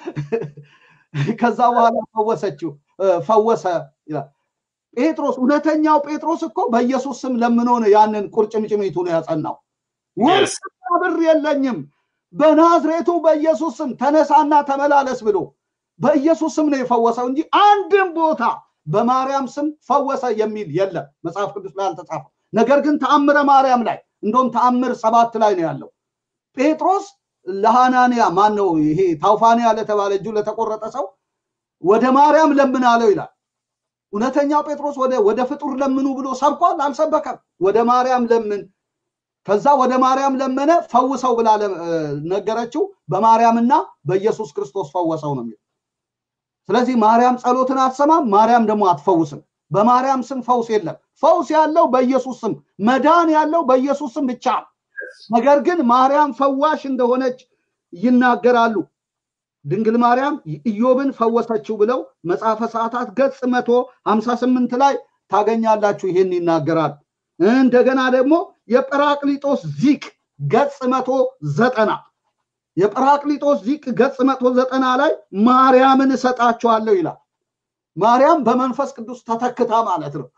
ከዛ በኋላ ፈወሰችው ፈወሰ ይላል። ጴጥሮስ እውነተኛው ጴጥሮስ እኮ በኢየሱስ ስም ለምኖ ነው ያንን ቁርጭምጭሚቱን ያጸናው። ወርቅና ብር የለኝም በናዝሬቱ በኢየሱስ ስም ተነሳና ተመላለስ ብሎ በኢየሱስ ስም ነው የፈወሰው እንጂ አንድም ቦታ በማርያም ስም ፈወሰ የሚል የለም መጽሐፍ ቅዱስ ላይ አልተጻፈም። ነገር ግን ተአምረ ማርያም ላይ እንደውም ተአምር ሰባት ላይ ነው ያለው። ጴጥሮስ ለሃናንያ ማን ነው ይሄ ታውፋንያ ለተባለ እጁ ለተቆረጠ ሰው ወደ ማርያም ለምን አለው ይላል። እውነተኛው ጴጥሮስ ወደ ወደ ፍጡር ለምኑ ብሎ ሰብኳል? አልሰበከም። ወደ ማርያም ለምን ከዛ ወደ ማርያም ለመነ፣ ፈውሰው ብላ ነገረችው። በማርያምና በኢየሱስ ክርስቶስ ፈወሰው ነው የሚለው። ስለዚህ ማርያም ጸሎትን አትሰማም፣ ማርያም ደግሞ አትፈውስም። በማርያም ስም ፈውስ የለም። ፈውስ ያለው በኢየሱስ ስም፣ መዳን ያለው በኢየሱስ ስም ብቻ። ነገር ግን ማርያም ፈዋሽ እንደሆነች ይናገራሉ። ድንግል ማርያም ኢዮብን ፈወሰችው ብለው መጽሐፈ ሰዓታት ገጽ መቶ ሀምሳ ስምንት ላይ ታገኛላችሁ። ይሄን ይናገራል። እንደገና ደግሞ የጰራቅሊጦስ ዚቅ ገጽ መቶ ዘጠና የጰራቅሊጦስ ዚቅ ገጽ መቶ ዘጠና ላይ ማርያምን እሰጣችኋለሁ ይላል። ማርያም በመንፈስ ቅዱስ ተተክታ ማለት ነው።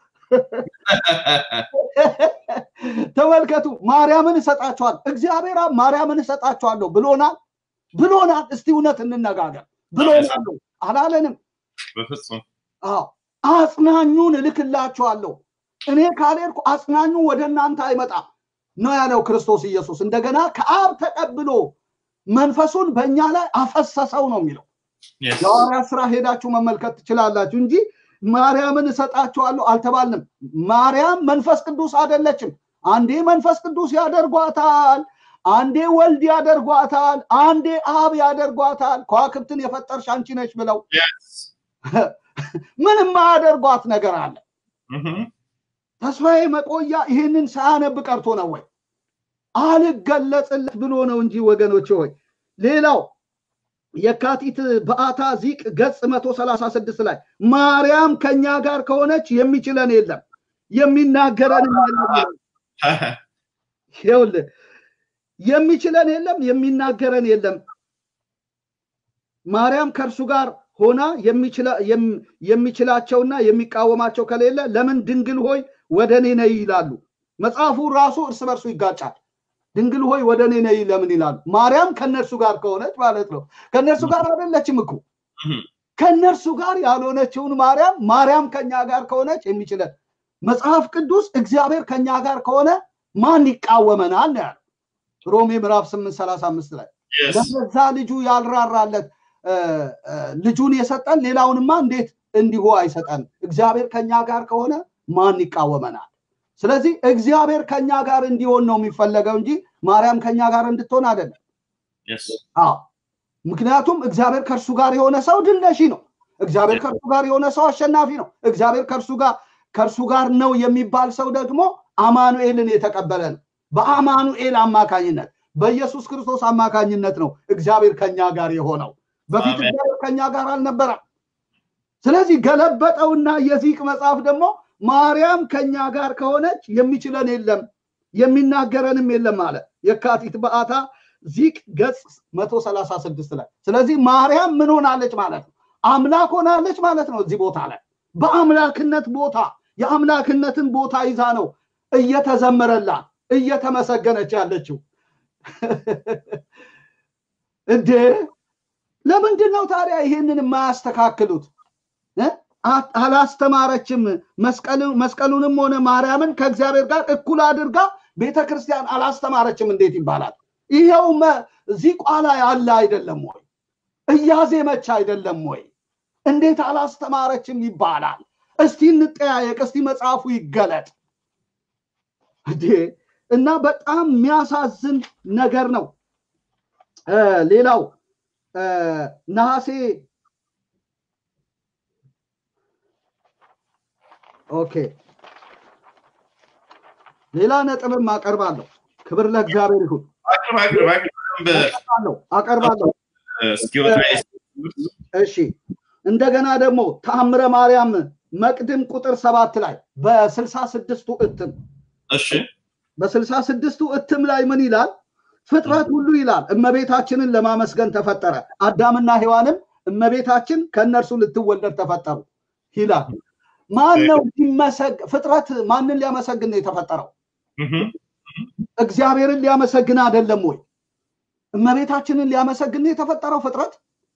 ተመልከቱ፣ ማርያምን እሰጣችኋለሁ። እግዚአብሔር ማርያምን እሰጣችኋለሁ ብሎናል ብሎናል። እስቲ እውነት እንነጋገር ብሎናል አላለንም? በፍጹም አዎ፣ አጽናኙን እልክላችኋለሁ እኔ ካልሄድኩ አጽናኙ ወደ እናንተ አይመጣም ነው ያለው ክርስቶስ ኢየሱስ። እንደገና ከአብ ተቀብሎ መንፈሱን በእኛ ላይ አፈሰሰው ነው የሚለው። የሐዋርያት ስራ ሄዳችሁ መመልከት ትችላላችሁ እንጂ ማርያምን እሰጣችኋለሁ አልተባልንም። ማርያም መንፈስ ቅዱስ አይደለችም። አንዴ መንፈስ ቅዱስ ያደርጓታል፣ አንዴ ወልድ ያደርጓታል፣ አንዴ አብ ያደርጓታል። ከዋክብትን የፈጠርሽ አንቺ ነች ብለው ምንም ማያደርጓት ነገር አለ። ተስፋዬ መቆያ ይህንን ሳያነብ ቀርቶ ነው ወይ? አልገለጽለት ብሎ ነው እንጂ ወገኖች ሆይ። ሌላው የካቲት በአታ ዚቅ ገጽ 136 ላይ ማርያም ከኛ ጋር ከሆነች የሚችለን የለም የሚናገረንም የለም ይላል። ይኸውልህ የሚችለን የለም የሚናገረን የለም። ማርያም ከእርሱ ጋር ሆና የሚችላቸውና የሚቃወማቸው ከሌለ ለምን ድንግል ሆይ ወደ እኔ ነይ ይላሉ። መጽሐፉ ራሱ እርስ በርሱ ይጋጫል። ድንግል ሆይ ወደ እኔ ነይ ለምን ይላሉ? ማርያም ከእነርሱ ጋር ከሆነች ማለት ነው። ከእነርሱ ጋር አይደለችም እኮ ከእነርሱ ጋር ያልሆነችውን ማርያም ማርያም ከኛ ጋር ከሆነች የሚችለን መጽሐፍ ቅዱስ እግዚአብሔር ከኛ ጋር ከሆነ ማን ይቃወመናል ነው ያለው። ሮሜ ምዕራፍ 8 35 ላይ ለዛ ልጁ ያልራራለት ልጁን የሰጠን ሌላውንማ እንዴት እንዲሁ አይሰጠን? እግዚአብሔር ከኛ ጋር ከሆነ ማን ይቃወመናል? ስለዚህ እግዚአብሔር ከኛ ጋር እንዲሆን ነው የሚፈለገው እንጂ ማርያም ከኛ ጋር እንድትሆን አይደለም። አዎ ምክንያቱም እግዚአብሔር ከእርሱ ጋር የሆነ ሰው ድል ነሺ ነው። እግዚአብሔር ከእርሱ ጋር የሆነ ሰው አሸናፊ ነው። እግዚአብሔር ከእርሱ ጋር ከእርሱ ጋር ነው የሚባል ሰው ደግሞ አማኑኤልን የተቀበለ ነው። በአማኑኤል አማካኝነት በኢየሱስ ክርስቶስ አማካኝነት ነው እግዚአብሔር ከኛ ጋር የሆነው። በፊት እግዚአብሔር ከኛ ጋር አልነበረም። ስለዚህ ገለበጠውና የዚቅ መጽሐፍ ደግሞ ማርያም ከኛ ጋር ከሆነች የሚችለን የለም የሚናገረንም የለም አለ። የካቲት በአታ ዚቅ ገጽ 136 ላይ። ስለዚህ ማርያም ምን ሆናለች ማለት ነው? አምላክ ሆናለች ማለት ነው። እዚህ ቦታ ላይ በአምላክነት ቦታ የአምላክነትን ቦታ ይዛ ነው እየተዘመረላት እየተመሰገነች ያለችው። እንዴ ለምንድን ነው ታዲያ ይሄንን የማያስተካክሉት? አላስተማረችም። መስቀሉንም ሆነ ማርያምን ከእግዚአብሔር ጋር እኩል አድርጋ ቤተ ክርስቲያን አላስተማረችም እንዴት ይባላል? ይኸው ዚቋ ላይ አለ አይደለም ወይ? እያዜመች አይደለም ወይ? እንዴት አላስተማረችም ይባላል? እስቲ እንጠያየቅ፣ እስቲ መጽሐፉ ይገለጥ እንዴ! እና በጣም የሚያሳዝን ነገር ነው። ሌላው ነሐሴ ኦኬ ሌላ ነጥብም አቀርባለሁ። ክብር ለእግዚአብሔር ይሁን። አቀርባለሁ። እሺ እንደገና ደግሞ ተአምረ ማርያም መቅድም ቁጥር ሰባት ላይ በስልሳ ስድስቱ እትም እሺ በስልሳ ስድስቱ እትም ላይ ምን ይላል? ፍጥረት ሁሉ ይላል እመቤታችንን ለማመስገን ተፈጠረ። አዳምና ሔዋንም እመቤታችን ከእነርሱ ልትወለድ ተፈጠሩ ይላል። ማን ነው ፍጥረት ማንን ሊያመሰግን ነው የተፈጠረው? እግዚአብሔርን ሊያመሰግን አይደለም ወይ? እመቤታችንን ሊያመሰግን ነው የተፈጠረው ፍጥረት?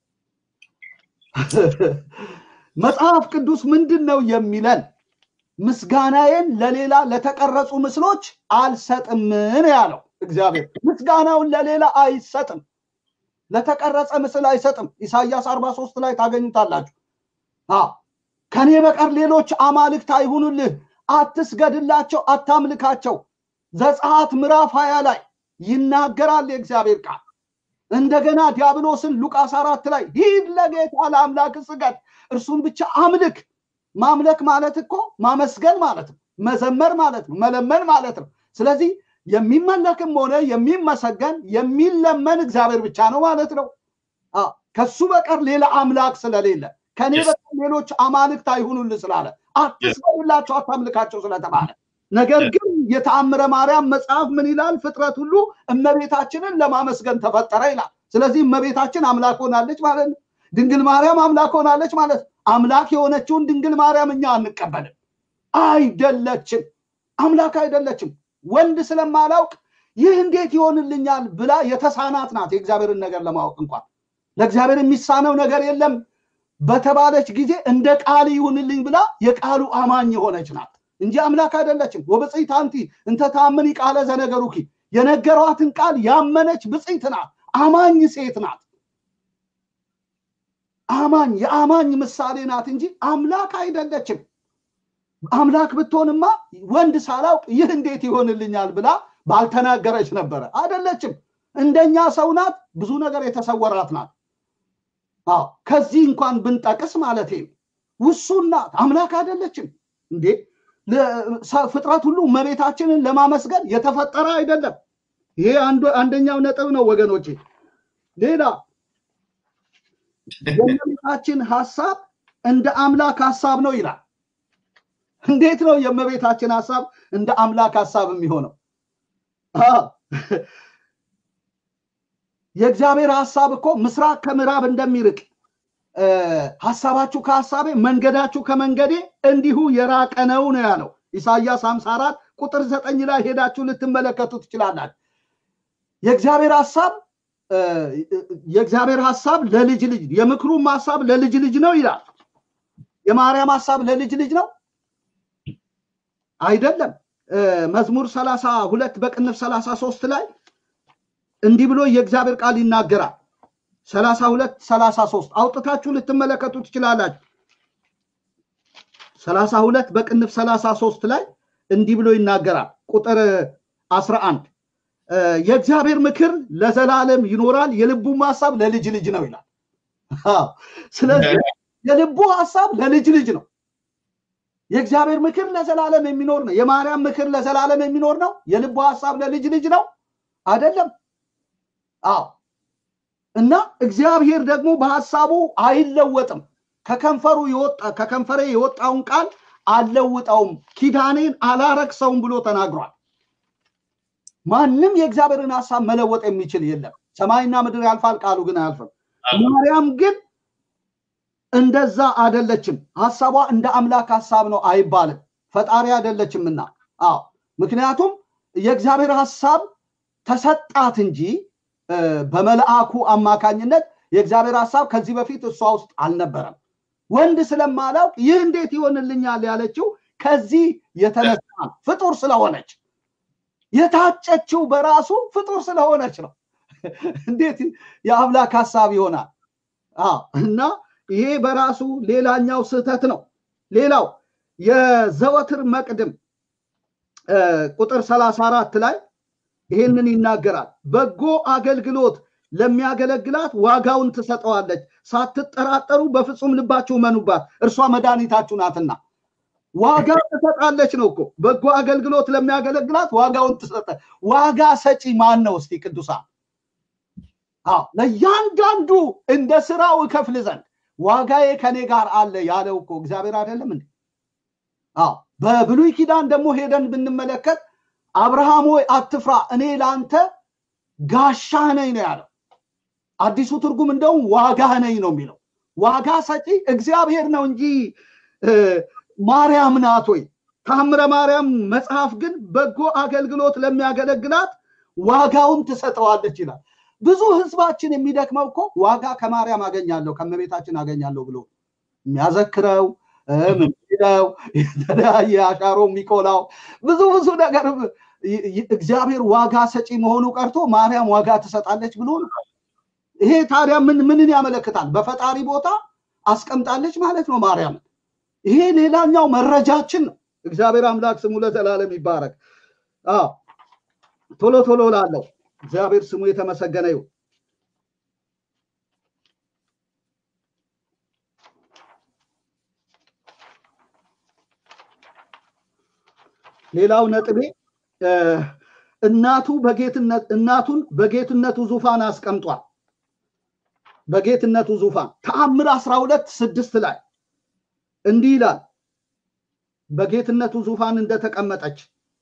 መጽሐፍ ቅዱስ ምንድን ነው የሚለን? ምስጋናዬን ለሌላ ለተቀረጹ ምስሎች አልሰጥም ነው ያለው እግዚአብሔር። ምስጋናውን ለሌላ አይሰጥም፣ ለተቀረጸ ምስል አይሰጥም። ኢሳያስ 43 ላይ ታገኙታላችሁ። ከኔ በቀር ሌሎች አማልክት አይሁኑልህ፣ አትስገድላቸው፣ አታምልካቸው። ዘጸአት ምዕራፍ ሀያ ላይ ይናገራል የእግዚአብሔር ቃል። እንደገና ዲያብሎስን ሉቃስ አራት ላይ ሂድ ለጌታ ለአምላክ ስገድ፣ እርሱን ብቻ አምልክ። ማምለክ ማለት እኮ ማመስገን ማለት ነው፣ መዘመር ማለት ነው፣ መለመን ማለት ነው። ስለዚህ የሚመለክም ሆነ የሚመሰገን የሚለመን እግዚአብሔር ብቻ ነው ማለት ነው። ከሱ በቀር ሌላ አምላክ ስለሌለ ከኔ በቀር ሌሎች አማልክት አይሁኑልህ ስላለ አትስገዱላቸው፣ አታምልካቸው ስለተባለ ነገር ግን የተአምረ ማርያም መጽሐፍ ምን ይላል? ፍጥረት ሁሉ እመቤታችንን ለማመስገን ተፈጠረ ይላል። ስለዚህ እመቤታችን አምላክ ሆናለች ማለት ነው። ድንግል ማርያም አምላክ ሆናለች ማለት ነው። አምላክ የሆነችውን ድንግል ማርያም እኛ አንቀበልም። አይደለችም፣ አምላክ አይደለችም። ወንድ ስለማላውቅ ይህ እንዴት ይሆንልኛል ብላ የተሳናት ናት። የእግዚአብሔርን ነገር ለማወቅ እንኳን ለእግዚአብሔር የሚሳነው ነገር የለም በተባለች ጊዜ እንደ ቃል ይሁንልኝ ብላ የቃሉ አማኝ የሆነች ናት እንጂ አምላክ አይደለችም። ወብፅዕት አንቲ እንተ ታምኒ ቃለ ዘነገሩኪ የነገሯትን ቃል ያመነች ብፅዕት ናት። አማኝ ሴት ናት። አማኝ የአማኝ ምሳሌ ናት እንጂ አምላክ አይደለችም። አምላክ ብትሆንማ ወንድ ሳላውቅ ይህ እንዴት ይሆንልኛል ብላ ባልተናገረች ነበረ። አይደለችም። እንደኛ ሰው ናት። ብዙ ነገር የተሰወራት ናት። አዎ ከዚህ እንኳን ብንጠቅስ ማለት ውሱን ናት። አምላክ አይደለችም እንዴ ፍጥረት ሁሉ እመቤታችንን ለማመስገን የተፈጠረ አይደለም። ይሄ አንደኛው ነጥብ ነው ወገኖቼ። ሌላ የእመቤታችን ሀሳብ እንደ አምላክ ሀሳብ ነው ይላል። እንዴት ነው የእመቤታችን ሀሳብ እንደ አምላክ ሀሳብ የሚሆነው? የእግዚአብሔር ሀሳብ እኮ ምስራቅ ከምዕራብ እንደሚርቅ ሀሳባችሁ ከሀሳቤ መንገዳችሁ ከመንገዴ እንዲሁ የራቀ ነው ነው ያለው ኢሳያስ 54 ቁጥር ዘጠኝ ላይ ሄዳችሁ ልትመለከቱ ትችላላችሁ። የእግዚአብሔር ሀሳብ የእግዚአብሔር ሀሳብ ለልጅ ልጅ የምክሩም ሀሳብ ለልጅ ልጅ ነው ይላል። የማርያም ሀሳብ ለልጅ ልጅ ነው አይደለም። መዝሙር ሰላሳ ሁለት በቅንፍ ሰላሳ ሶስት ላይ እንዲህ ብሎ የእግዚአብሔር ቃል ይናገራል። ሰላሳ ሁለት ሰላሳ ሶስት አውጥታችሁ ልትመለከቱ ትችላላችሁ። ሰላሳ ሁለት በቅንፍ ሰላሳ ሶስት ላይ እንዲህ ብሎ ይናገራል። ቁጥር አስራ አንድ የእግዚአብሔር ምክር ለዘላለም ይኖራል፣ የልቡም ሀሳብ ለልጅ ልጅ ነው ይላል። ስለዚህ የልቡ ሀሳብ ለልጅ ልጅ ነው። የእግዚአብሔር ምክር ለዘላለም የሚኖር ነው። የማርያም ምክር ለዘላለም የሚኖር ነው። የልቡ ሀሳብ ለልጅ ልጅ ነው አይደለም? አዎ። እና እግዚአብሔር ደግሞ በሀሳቡ አይለወጥም። ከከንፈሩ የወጣ ከከንፈሬ የወጣውን ቃል አልለውጠውም፣ ኪዳኔን አላረክሰውም ብሎ ተናግሯል። ማንም የእግዚአብሔርን ሀሳብ መለወጥ የሚችል የለም። ሰማይና ምድር ያልፋል፣ ቃሉ ግን አያልፍም። ማርያም ግን እንደዛ አደለችም። ሀሳቧ እንደ አምላክ ሀሳብ ነው አይባልም። ፈጣሪ አደለችምና። አዎ ምክንያቱም የእግዚአብሔር ሀሳብ ተሰጣት እንጂ በመልአኩ አማካኝነት የእግዚአብሔር ሀሳብ ከዚህ በፊት እሷ ውስጥ አልነበረም። ወንድ ስለማላውቅ ይህ እንዴት ይሆንልኛል ያለችው ከዚህ የተነሳ ፍጡር ስለሆነች የታጨችው በራሱ ፍጡር ስለሆነች ነው። እንዴት የአምላክ ሀሳብ ይሆናል? እና ይሄ በራሱ ሌላኛው ስህተት ነው። ሌላው የዘወትር መቅድም ቁጥር ሰላሳ አራት ላይ ይህንን ይናገራል። በጎ አገልግሎት ለሚያገለግላት ዋጋውን ትሰጠዋለች፣ ሳትጠራጠሩ በፍጹም ልባችሁ መኑባት፣ እርሷ መድኃኒታችሁ ናትና። ዋጋ ትሰጣለች ነው እኮ በጎ አገልግሎት ለሚያገለግላት ዋጋውን ትሰጠ። ዋጋ ሰጪ ማን ነው? እስቲ ቅዱሳን አዎ ለእያንዳንዱ እንደ ስራው እከፍል ዘንድ ዋጋዬ ከኔ ጋር አለ ያለው እኮ እግዚአብሔር አይደለም እንዴ? አዎ በብሉይ ኪዳን ደግሞ ሄደን ብንመለከት አብርሃም ሆይ አትፍራ፣ እኔ ለአንተ ጋሻ ነኝ ነው ያለው። አዲሱ ትርጉም እንደውም ዋጋ ነኝ ነው የሚለው። ዋጋ ሰጪ እግዚአብሔር ነው እንጂ ማርያም ናት ወይ? ታምረ ማርያም መጽሐፍ ግን በጎ አገልግሎት ለሚያገለግላት ዋጋውን ትሰጠዋለች ይላል። ብዙ ህዝባችን የሚደክመው እኮ ዋጋ ከማርያም አገኛለሁ ከመቤታችን አገኛለሁ ብሎ የሚያዘክረው ምንለው የተለያየ አሻሮ የሚቆላው ብዙ ብዙ ነገር እግዚአብሔር ዋጋ ሰጪ መሆኑ ቀርቶ ማርያም ዋጋ ትሰጣለች ብሎ ነው። ይሄ ታዲያ ምን ምንን ያመለክታል? በፈጣሪ ቦታ አስቀምጣለች ማለት ነው ማርያምን። ይሄ ሌላኛው መረጃችን ነው። እግዚአብሔር አምላክ ስሙ ለዘላለም ይባረክ። አዎ ቶሎ ቶሎ ላለው እግዚአብሔር ስሙ የተመሰገነ ይሁን። ሌላው ነጥቤ እናቱ በጌትነት እናቱን በጌትነቱ ዙፋን አስቀምጧል። በጌትነቱ ዙፋን ተአምር አስራ ሁለት ስድስት ላይ እንዲህ ይላል በጌትነቱ ዙፋን እንደተቀመጠች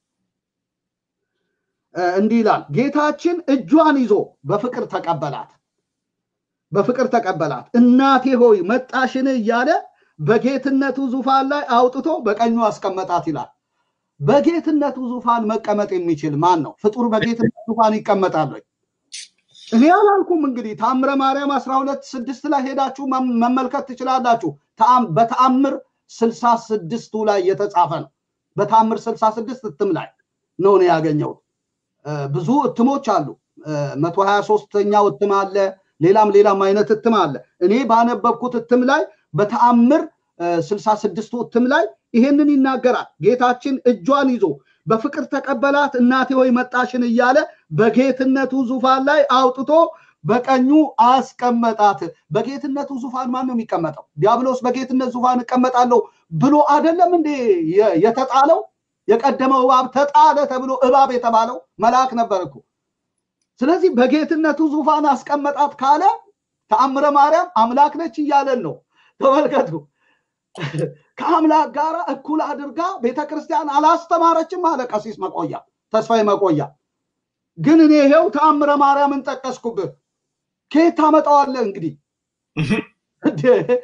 እንዲህ ይላል ጌታችን እጇን ይዞ በፍቅር ተቀበላት በፍቅር ተቀበላት እናቴ ሆይ መጣሽን እያለ በጌትነቱ ዙፋን ላይ አውጥቶ በቀኙ አስቀመጣት ይላል በጌትነቱ ዙፋን መቀመጥ የሚችል ማን ነው ፍጡር በጌትነቱ ዙፋን ይቀመጣል ወይ እኔ አላልኩም እንግዲህ ታምረ ማርያም አስራ ሁለት ስድስት ላይ ሄዳችሁ መመልከት ትችላላችሁ በተአምር ስልሳ ስድስቱ ላይ የተጻፈ ነው በተአምር ስልሳ ስድስት እትም ላይ ነው ነው ያገኘሁት ብዙ እትሞች አሉ መቶ ሀያ ሶስተኛው እትም አለ ሌላም ሌላም አይነት እትም አለ እኔ ባነበብኩት እትም ላይ በተአምር ስልሳ ስድስቱ እትም ላይ ይሄንን ይናገራል ጌታችን እጇን ይዞ በፍቅር ተቀበላት እናቴ ሆይ መጣሽን እያለ በጌትነቱ ዙፋን ላይ አውጥቶ በቀኙ አስቀመጣት። በጌትነቱ ዙፋን ማን ነው የሚቀመጠው? ዲያብሎስ በጌትነት ዙፋን እቀመጣለሁ ብሎ አይደለም እንዴ የ- የተጣለው? የቀደመው እባብ ተጣለ ተብሎ እባብ የተባለው መልአክ ነበር እኮ። ስለዚህ በጌትነቱ ዙፋን አስቀመጣት ካለ ተአምረ ማርያም አምላክ ነች እያለን ነው። ተመልከቱ። ከአምላክ ጋር እኩል አድርጋ ቤተክርስቲያን አላስተማረችም አለ ቀሲስ መቆያ ተስፋዬ መቆያ። ግን እኔ ይሄው ተአምረ ማርያምን ጠቀስኩብህ። ከየት ታመጣዋለህ እንግዲህ? እንዴ!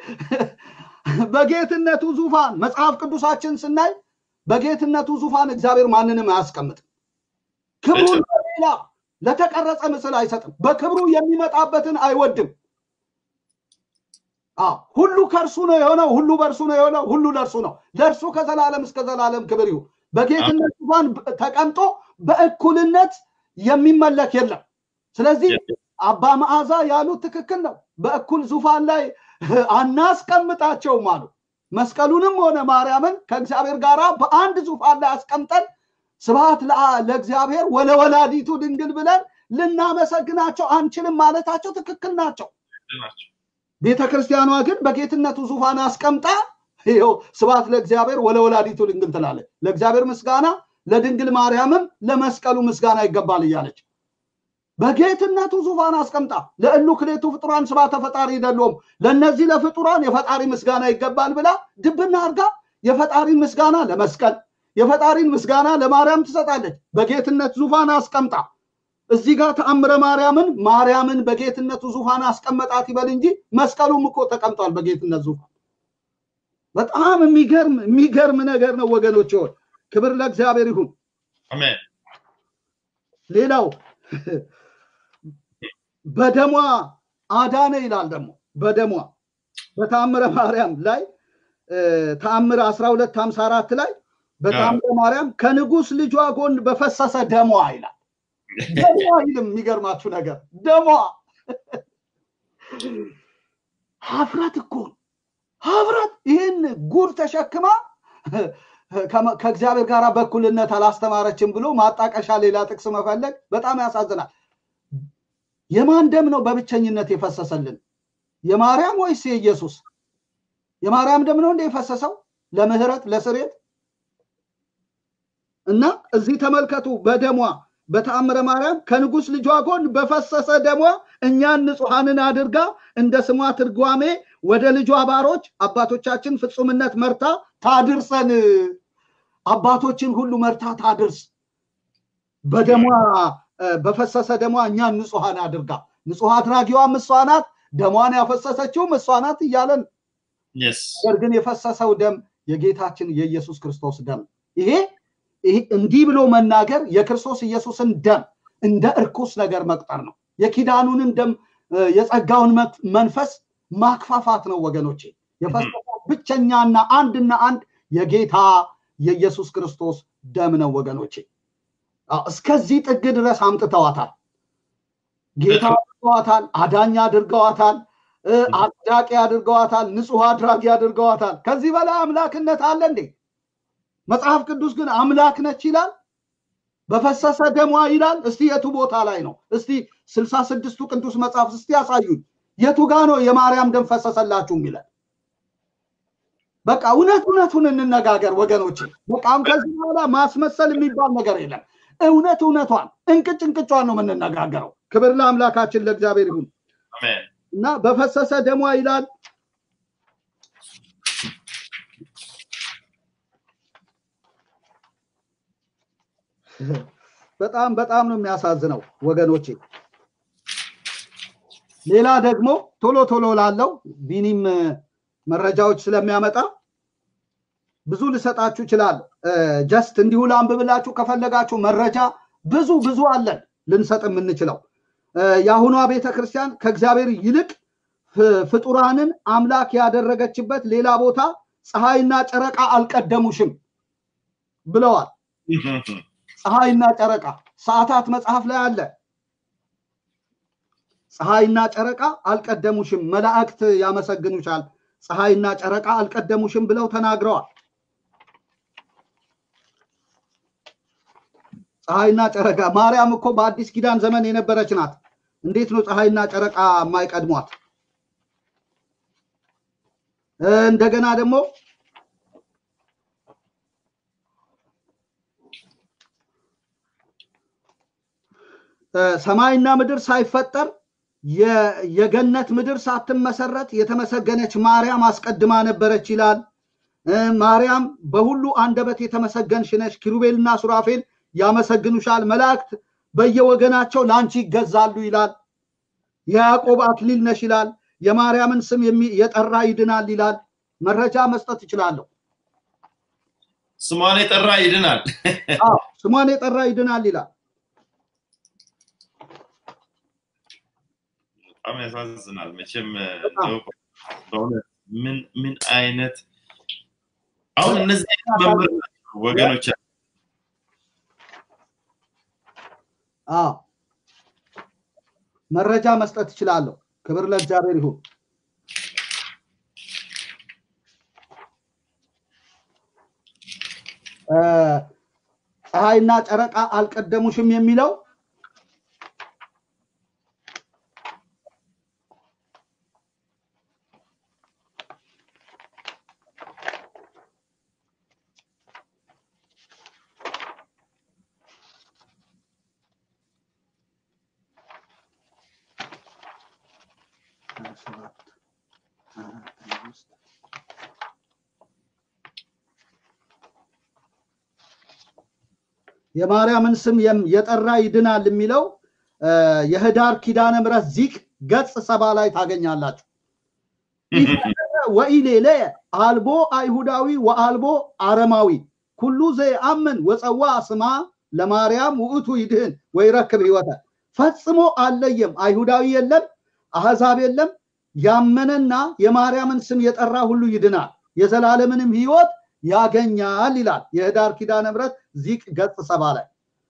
በጌትነቱ ዙፋን መጽሐፍ ቅዱሳችን ስናይ በጌትነቱ ዙፋን እግዚአብሔር ማንንም አያስቀምጥም። ክብሩን ለሌላ ለተቀረጸ ምስል አይሰጥም። በክብሩ የሚመጣበትን አይወድም። አዎ፣ ሁሉ ከእርሱ ነው የሆነው፣ ሁሉ በእርሱ ነው የሆነው፣ ሁሉ ለእርሱ ነው። ለእርሱ ከዘላለም እስከ ዘላለም ክብር ይሁን። በጌትነት ዙፋን ተቀምጦ በእኩልነት የሚመለክ የለም። ስለዚህ አባ መዓዛ ያሉት ትክክል ነው። በእኩል ዙፋን ላይ አናስቀምጣቸውም አሉ። መስቀሉንም ሆነ ማርያምን ከእግዚአብሔር ጋር በአንድ ዙፋን ላይ አስቀምጠን ስብሐት ለአ- ለእግዚአብሔር ወለወላዲቱ ድንግል ብለን ልናመሰግናቸው አንችልም ማለታቸው ትክክል ናቸው። ቤተ ክርስቲያኗ ግን በጌትነቱ ዙፋን አስቀምጣ ይኸው ስብሐት ለእግዚአብሔር ወለወላዲቱ ድንግል ትላለች። ለእግዚአብሔር ምስጋና፣ ለድንግል ማርያምም ለመስቀሉ ምስጋና ይገባል እያለች በጌትነቱ ዙፋን አስቀምጣ ለእሉ ክሌቱ ፍጡራን ስብሐተ ፈጣሪ ይደሎም ለእነዚህ ለፍጡራን የፈጣሪ ምስጋና ይገባል ብላ ድብና አድርጋ የፈጣሪን ምስጋና ለመስቀል የፈጣሪን ምስጋና ለማርያም ትሰጣለች። በጌትነት ዙፋን አስቀምጣ እዚህ ጋር ተአምረ ማርያምን ማርያምን በጌትነቱ ዙፋን አስቀመጣት ይበል እንጂ መስቀሉም እኮ ተቀምጧል በጌትነት ዙፋን። በጣም የሚገርም የሚገርም ነገር ነው ወገኖች። ሆይ ክብር ለእግዚአብሔር ይሁን። አሜን። ሌላው በደሟ አዳነ ይላል። ደግሞ በደሟ በተአምረ ማርያም ላይ ተአምር 12 54 ላይ በተአምረ ማርያም ከንጉስ ልጇ ጎን በፈሰሰ ደሟ ይላል። ደሟ አይልም። የሚገርማችሁ ነገር ደሟ ሀፍረት እኮ ነው። ሀፍረት ይህን ጉድ ተሸክማ ከመ- ከእግዚአብሔር ጋር በእኩልነት አላስተማረችም ብሎ ማጣቀሻ ሌላ ጥቅስ መፈለግ በጣም ያሳዝናል። የማን ደም ነው በብቸኝነት የፈሰሰልን? የማርያም ወይስ የኢየሱስ? የማርያም ደም ነው እንደ የፈሰሰው ለምህረት ለስሬት እና እዚህ ተመልከቱ በደሟ በተአምረ ማርያም ከንጉስ ልጇ ጎን በፈሰሰ ደሟ እኛን ንጹሐንን አድርጋ እንደ ስሟ ትርጓሜ ወደ ልጇ ባሮች አባቶቻችን ፍጹምነት መርታ ታድርሰን። አባቶችን ሁሉ መርታ ታድርስ። በደሟ እ፣ በፈሰሰ ደሟ እኛን ንጹሐን አድርጋ ንጹሕ አድራጊዋም እሷ ናት፣ ደሟን ያፈሰሰችውም እሷ ናት እያለን Yes. ነገር ግን የፈሰሰው ደም የጌታችን የኢየሱስ ክርስቶስ ደም ይሄ ይሄ እንዲህ ብሎ መናገር የክርስቶስ ኢየሱስን ደም እንደ እርኩስ ነገር መቁጠር ነው። የኪዳኑንም ደም እ፣ የጸጋውን መት- መንፈስ ማክፋፋት ነው ወገኖቼ። የፈሰሰው ብቸኛና አንድና አንድ የጌታ የኢየሱስ ክርስቶስ ደም ነው ወገኖቼ። አዎ፣ እስከዚህ ጥግ ድረስ አምጥተዋታል። ጌታ አድርገዋታል፣ አዳኝ አድርገዋታል፣ እ፣ አጽዳቂ አድርገዋታል፣ ንጹሕ አድራጊ አድርገዋታል። ከዚህ በላይ አምላክነት አለ እንዴ? መጽሐፍ ቅዱስ ግን አምላክ ነች ይላል፣ በፈሰሰ ደሟ ይላል። እስቲ የቱ ቦታ ላይ ነው? እስቲ ስልሳ ስድስቱ ቅዱስ መጽሐፍ እስቲ ያሳዩኝ። የቱ ጋ ነው የማርያም ደም ፈሰሰላችሁ የሚለን? በቃ እውነት እውነቱን እንነጋገር ወገኖች። በቃ አሁን ከዚህ በኋላ ማስመሰል የሚባል ነገር የለም። እውነት እውነቷን እንቅጭ እንቅጯን ነው የምንነጋገረው። ክብር ለአምላካችን ለእግዚአብሔር ይሁን አሜን። እና በፈሰሰ ደሟ ይላል በጣም በጣም ነው የሚያሳዝነው ወገኖቼ። ሌላ ደግሞ ቶሎ ቶሎ ላለው ቢኒም እ፣ መረጃዎች ስለሚያመጣ ብዙ ልሰጣችሁ ይችላል። ጀስት እንዲሁ ላንብብላችሁ ከፈለጋችሁ መረጃ ብዙ ብዙ አለን ልንሰጥ የምንችለው። እ፣ የአሁኗ ቤተ ክርስቲያን ከእግዚአብሔር ይልቅ ፍ- ፍጡራንን አምላክ ያደረገችበት ሌላ ቦታ ፀሐይና ጨረቃ አልቀደሙሽም ብለዋል። ፀሐይና ጨረቃ ሰዓታት መጽሐፍ ላይ አለ። ፀሐይና ጨረቃ አልቀደሙሽም፣ መላእክት ያመሰግኑሻል፣ ፀሐይና ጨረቃ አልቀደሙሽም ብለው ተናግረዋል። ፀሐይና ጨረቃ ማርያም እኮ በአዲስ ኪዳን ዘመን የነበረች ናት። እንዴት ነው ፀሐይና ጨረቃ የማይቀድሟት? እንደገና ደግሞ ሰማይና ምድር ሳይፈጠር የገነት ምድር ሳትመሰረት የተመሰገነች ማርያም አስቀድማ ነበረች ይላል። ማርያም በሁሉ አንደበት የተመሰገንሽ ነሽ፣ ኪሩቤልና ሱራፌል ያመሰግኑሻል፣ መላእክት በየወገናቸው ለአንቺ ይገዛሉ ይላል። የያዕቆብ አክሊል ነሽ ይላል። የማርያምን ስም የጠራ ይድናል ይላል። መረጃ መስጠት እችላለሁ። ስሟን የጠራ ይድናል። ስሟን የጠራ ይድናል ይላል። በጣም ያሳዝናል። መቼም በእውነት ምን ምን አይነት አሁን እነዚህ መምህር ወገኖች አዎ መረጃ መስጠት እችላለሁ። ክብር ለእግዚአብሔር ይሁን። ፀሐይና ጨረቃ አልቀደሙሽም የሚለው የማርያምን ስም የጠራ ይድናል የሚለው የህዳር ኪዳነ ምሕረት ዚቅ ገጽ ሰባ ላይ ታገኛላችሁ። ወኢሌለ አልቦ አይሁዳዊ ወአልቦ አረማዊ ኩሉ ዘየአምን ወፀዋ ስማ ለማርያም ውእቱ ይድህን ወይረክብ ህይወተ ፈጽሞ አለየም። አይሁዳዊ የለም፣ አህዛብ የለም። ያመነና የማርያምን ስም የጠራ ሁሉ ይድናል፣ የዘላለምንም ህይወት ያገኛል ይላል የህዳር ኪዳነ ምሕረት ዚቅ ገጽ ሰባ ላይ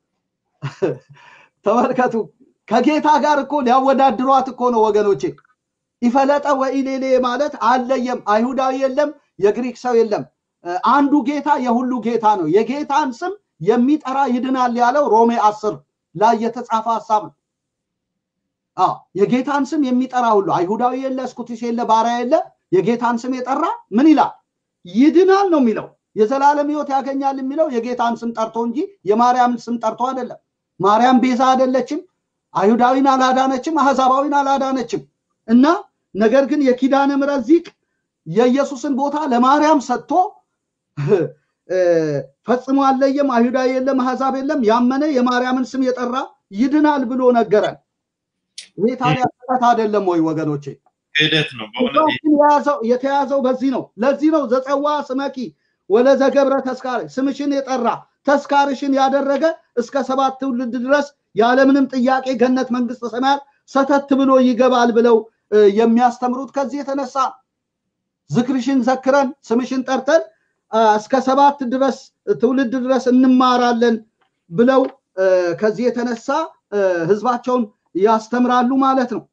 ተመልከቱ። ከጌታ ጋር እኮ ሊያወዳድሯት እኮ ነው ወገኖቼ። ይፈለጠ ወኢሌሌ ማለት አለየም፣ አይሁዳዊ የለም፣ የግሪክ ሰው የለም። አንዱ ጌታ የሁሉ ጌታ ነው። የጌታን ስም የሚጠራ ይድናል ያለው ሮሜ አስር ላይ የተጻፈ ሀሳብ ነው። አዎ የጌታን ስም የሚጠራ ሁሉ አይሁዳዊ የለ፣ እስኩቲስ የለ፣ ባሪያ የለ፣ የጌታን ስም የጠራ ምን ይላል? ይድናል ነው የሚለው። የዘላለም ህይወት ያገኛል የሚለው የጌታን ስም ጠርቶ እንጂ የማርያምን ስም ጠርቶ አይደለም። ማርያም ቤዛ አይደለችም። አይሁዳዊን አላዳነችም፣ አህዛባዊን አላዳነችም። እና ነገር ግን የኪዳነ ምሕረት ዚቅ የኢየሱስን ቦታ ለማርያም ሰጥቶ ፈጽሞ አለየም፣ አይሁዳዊ የለም፣ አህዛብ የለም፣ ያመነ የማርያምን ስም የጠራ ይድናል ብሎ ነገረን። ይህ ታዲያ ስህተት አይደለም ወይ ወገኖቼ? ክህደት ነው በእውነት የተያዘው በዚህ ነው። ለዚህ ነው ዘጸዋ ስመኪ ወለዘገብረ ተስካር ስምሽን የጠራ ተስካርሽን ያደረገ እስከ ሰባት ትውልድ ድረስ ያለምንም ጥያቄ ገነት መንግስተ ሰማያት ሰተት ብሎ ይገባል ብለው የሚያስተምሩት ከዚህ የተነሳ ዝክርሽን ዘክረን ስምሽን ጠርተን እስከ ሰባት ድረስ ትውልድ ድረስ እንማራለን ብለው ከዚህ የተነሳ ህዝባቸውን ያስተምራሉ ማለት ነው።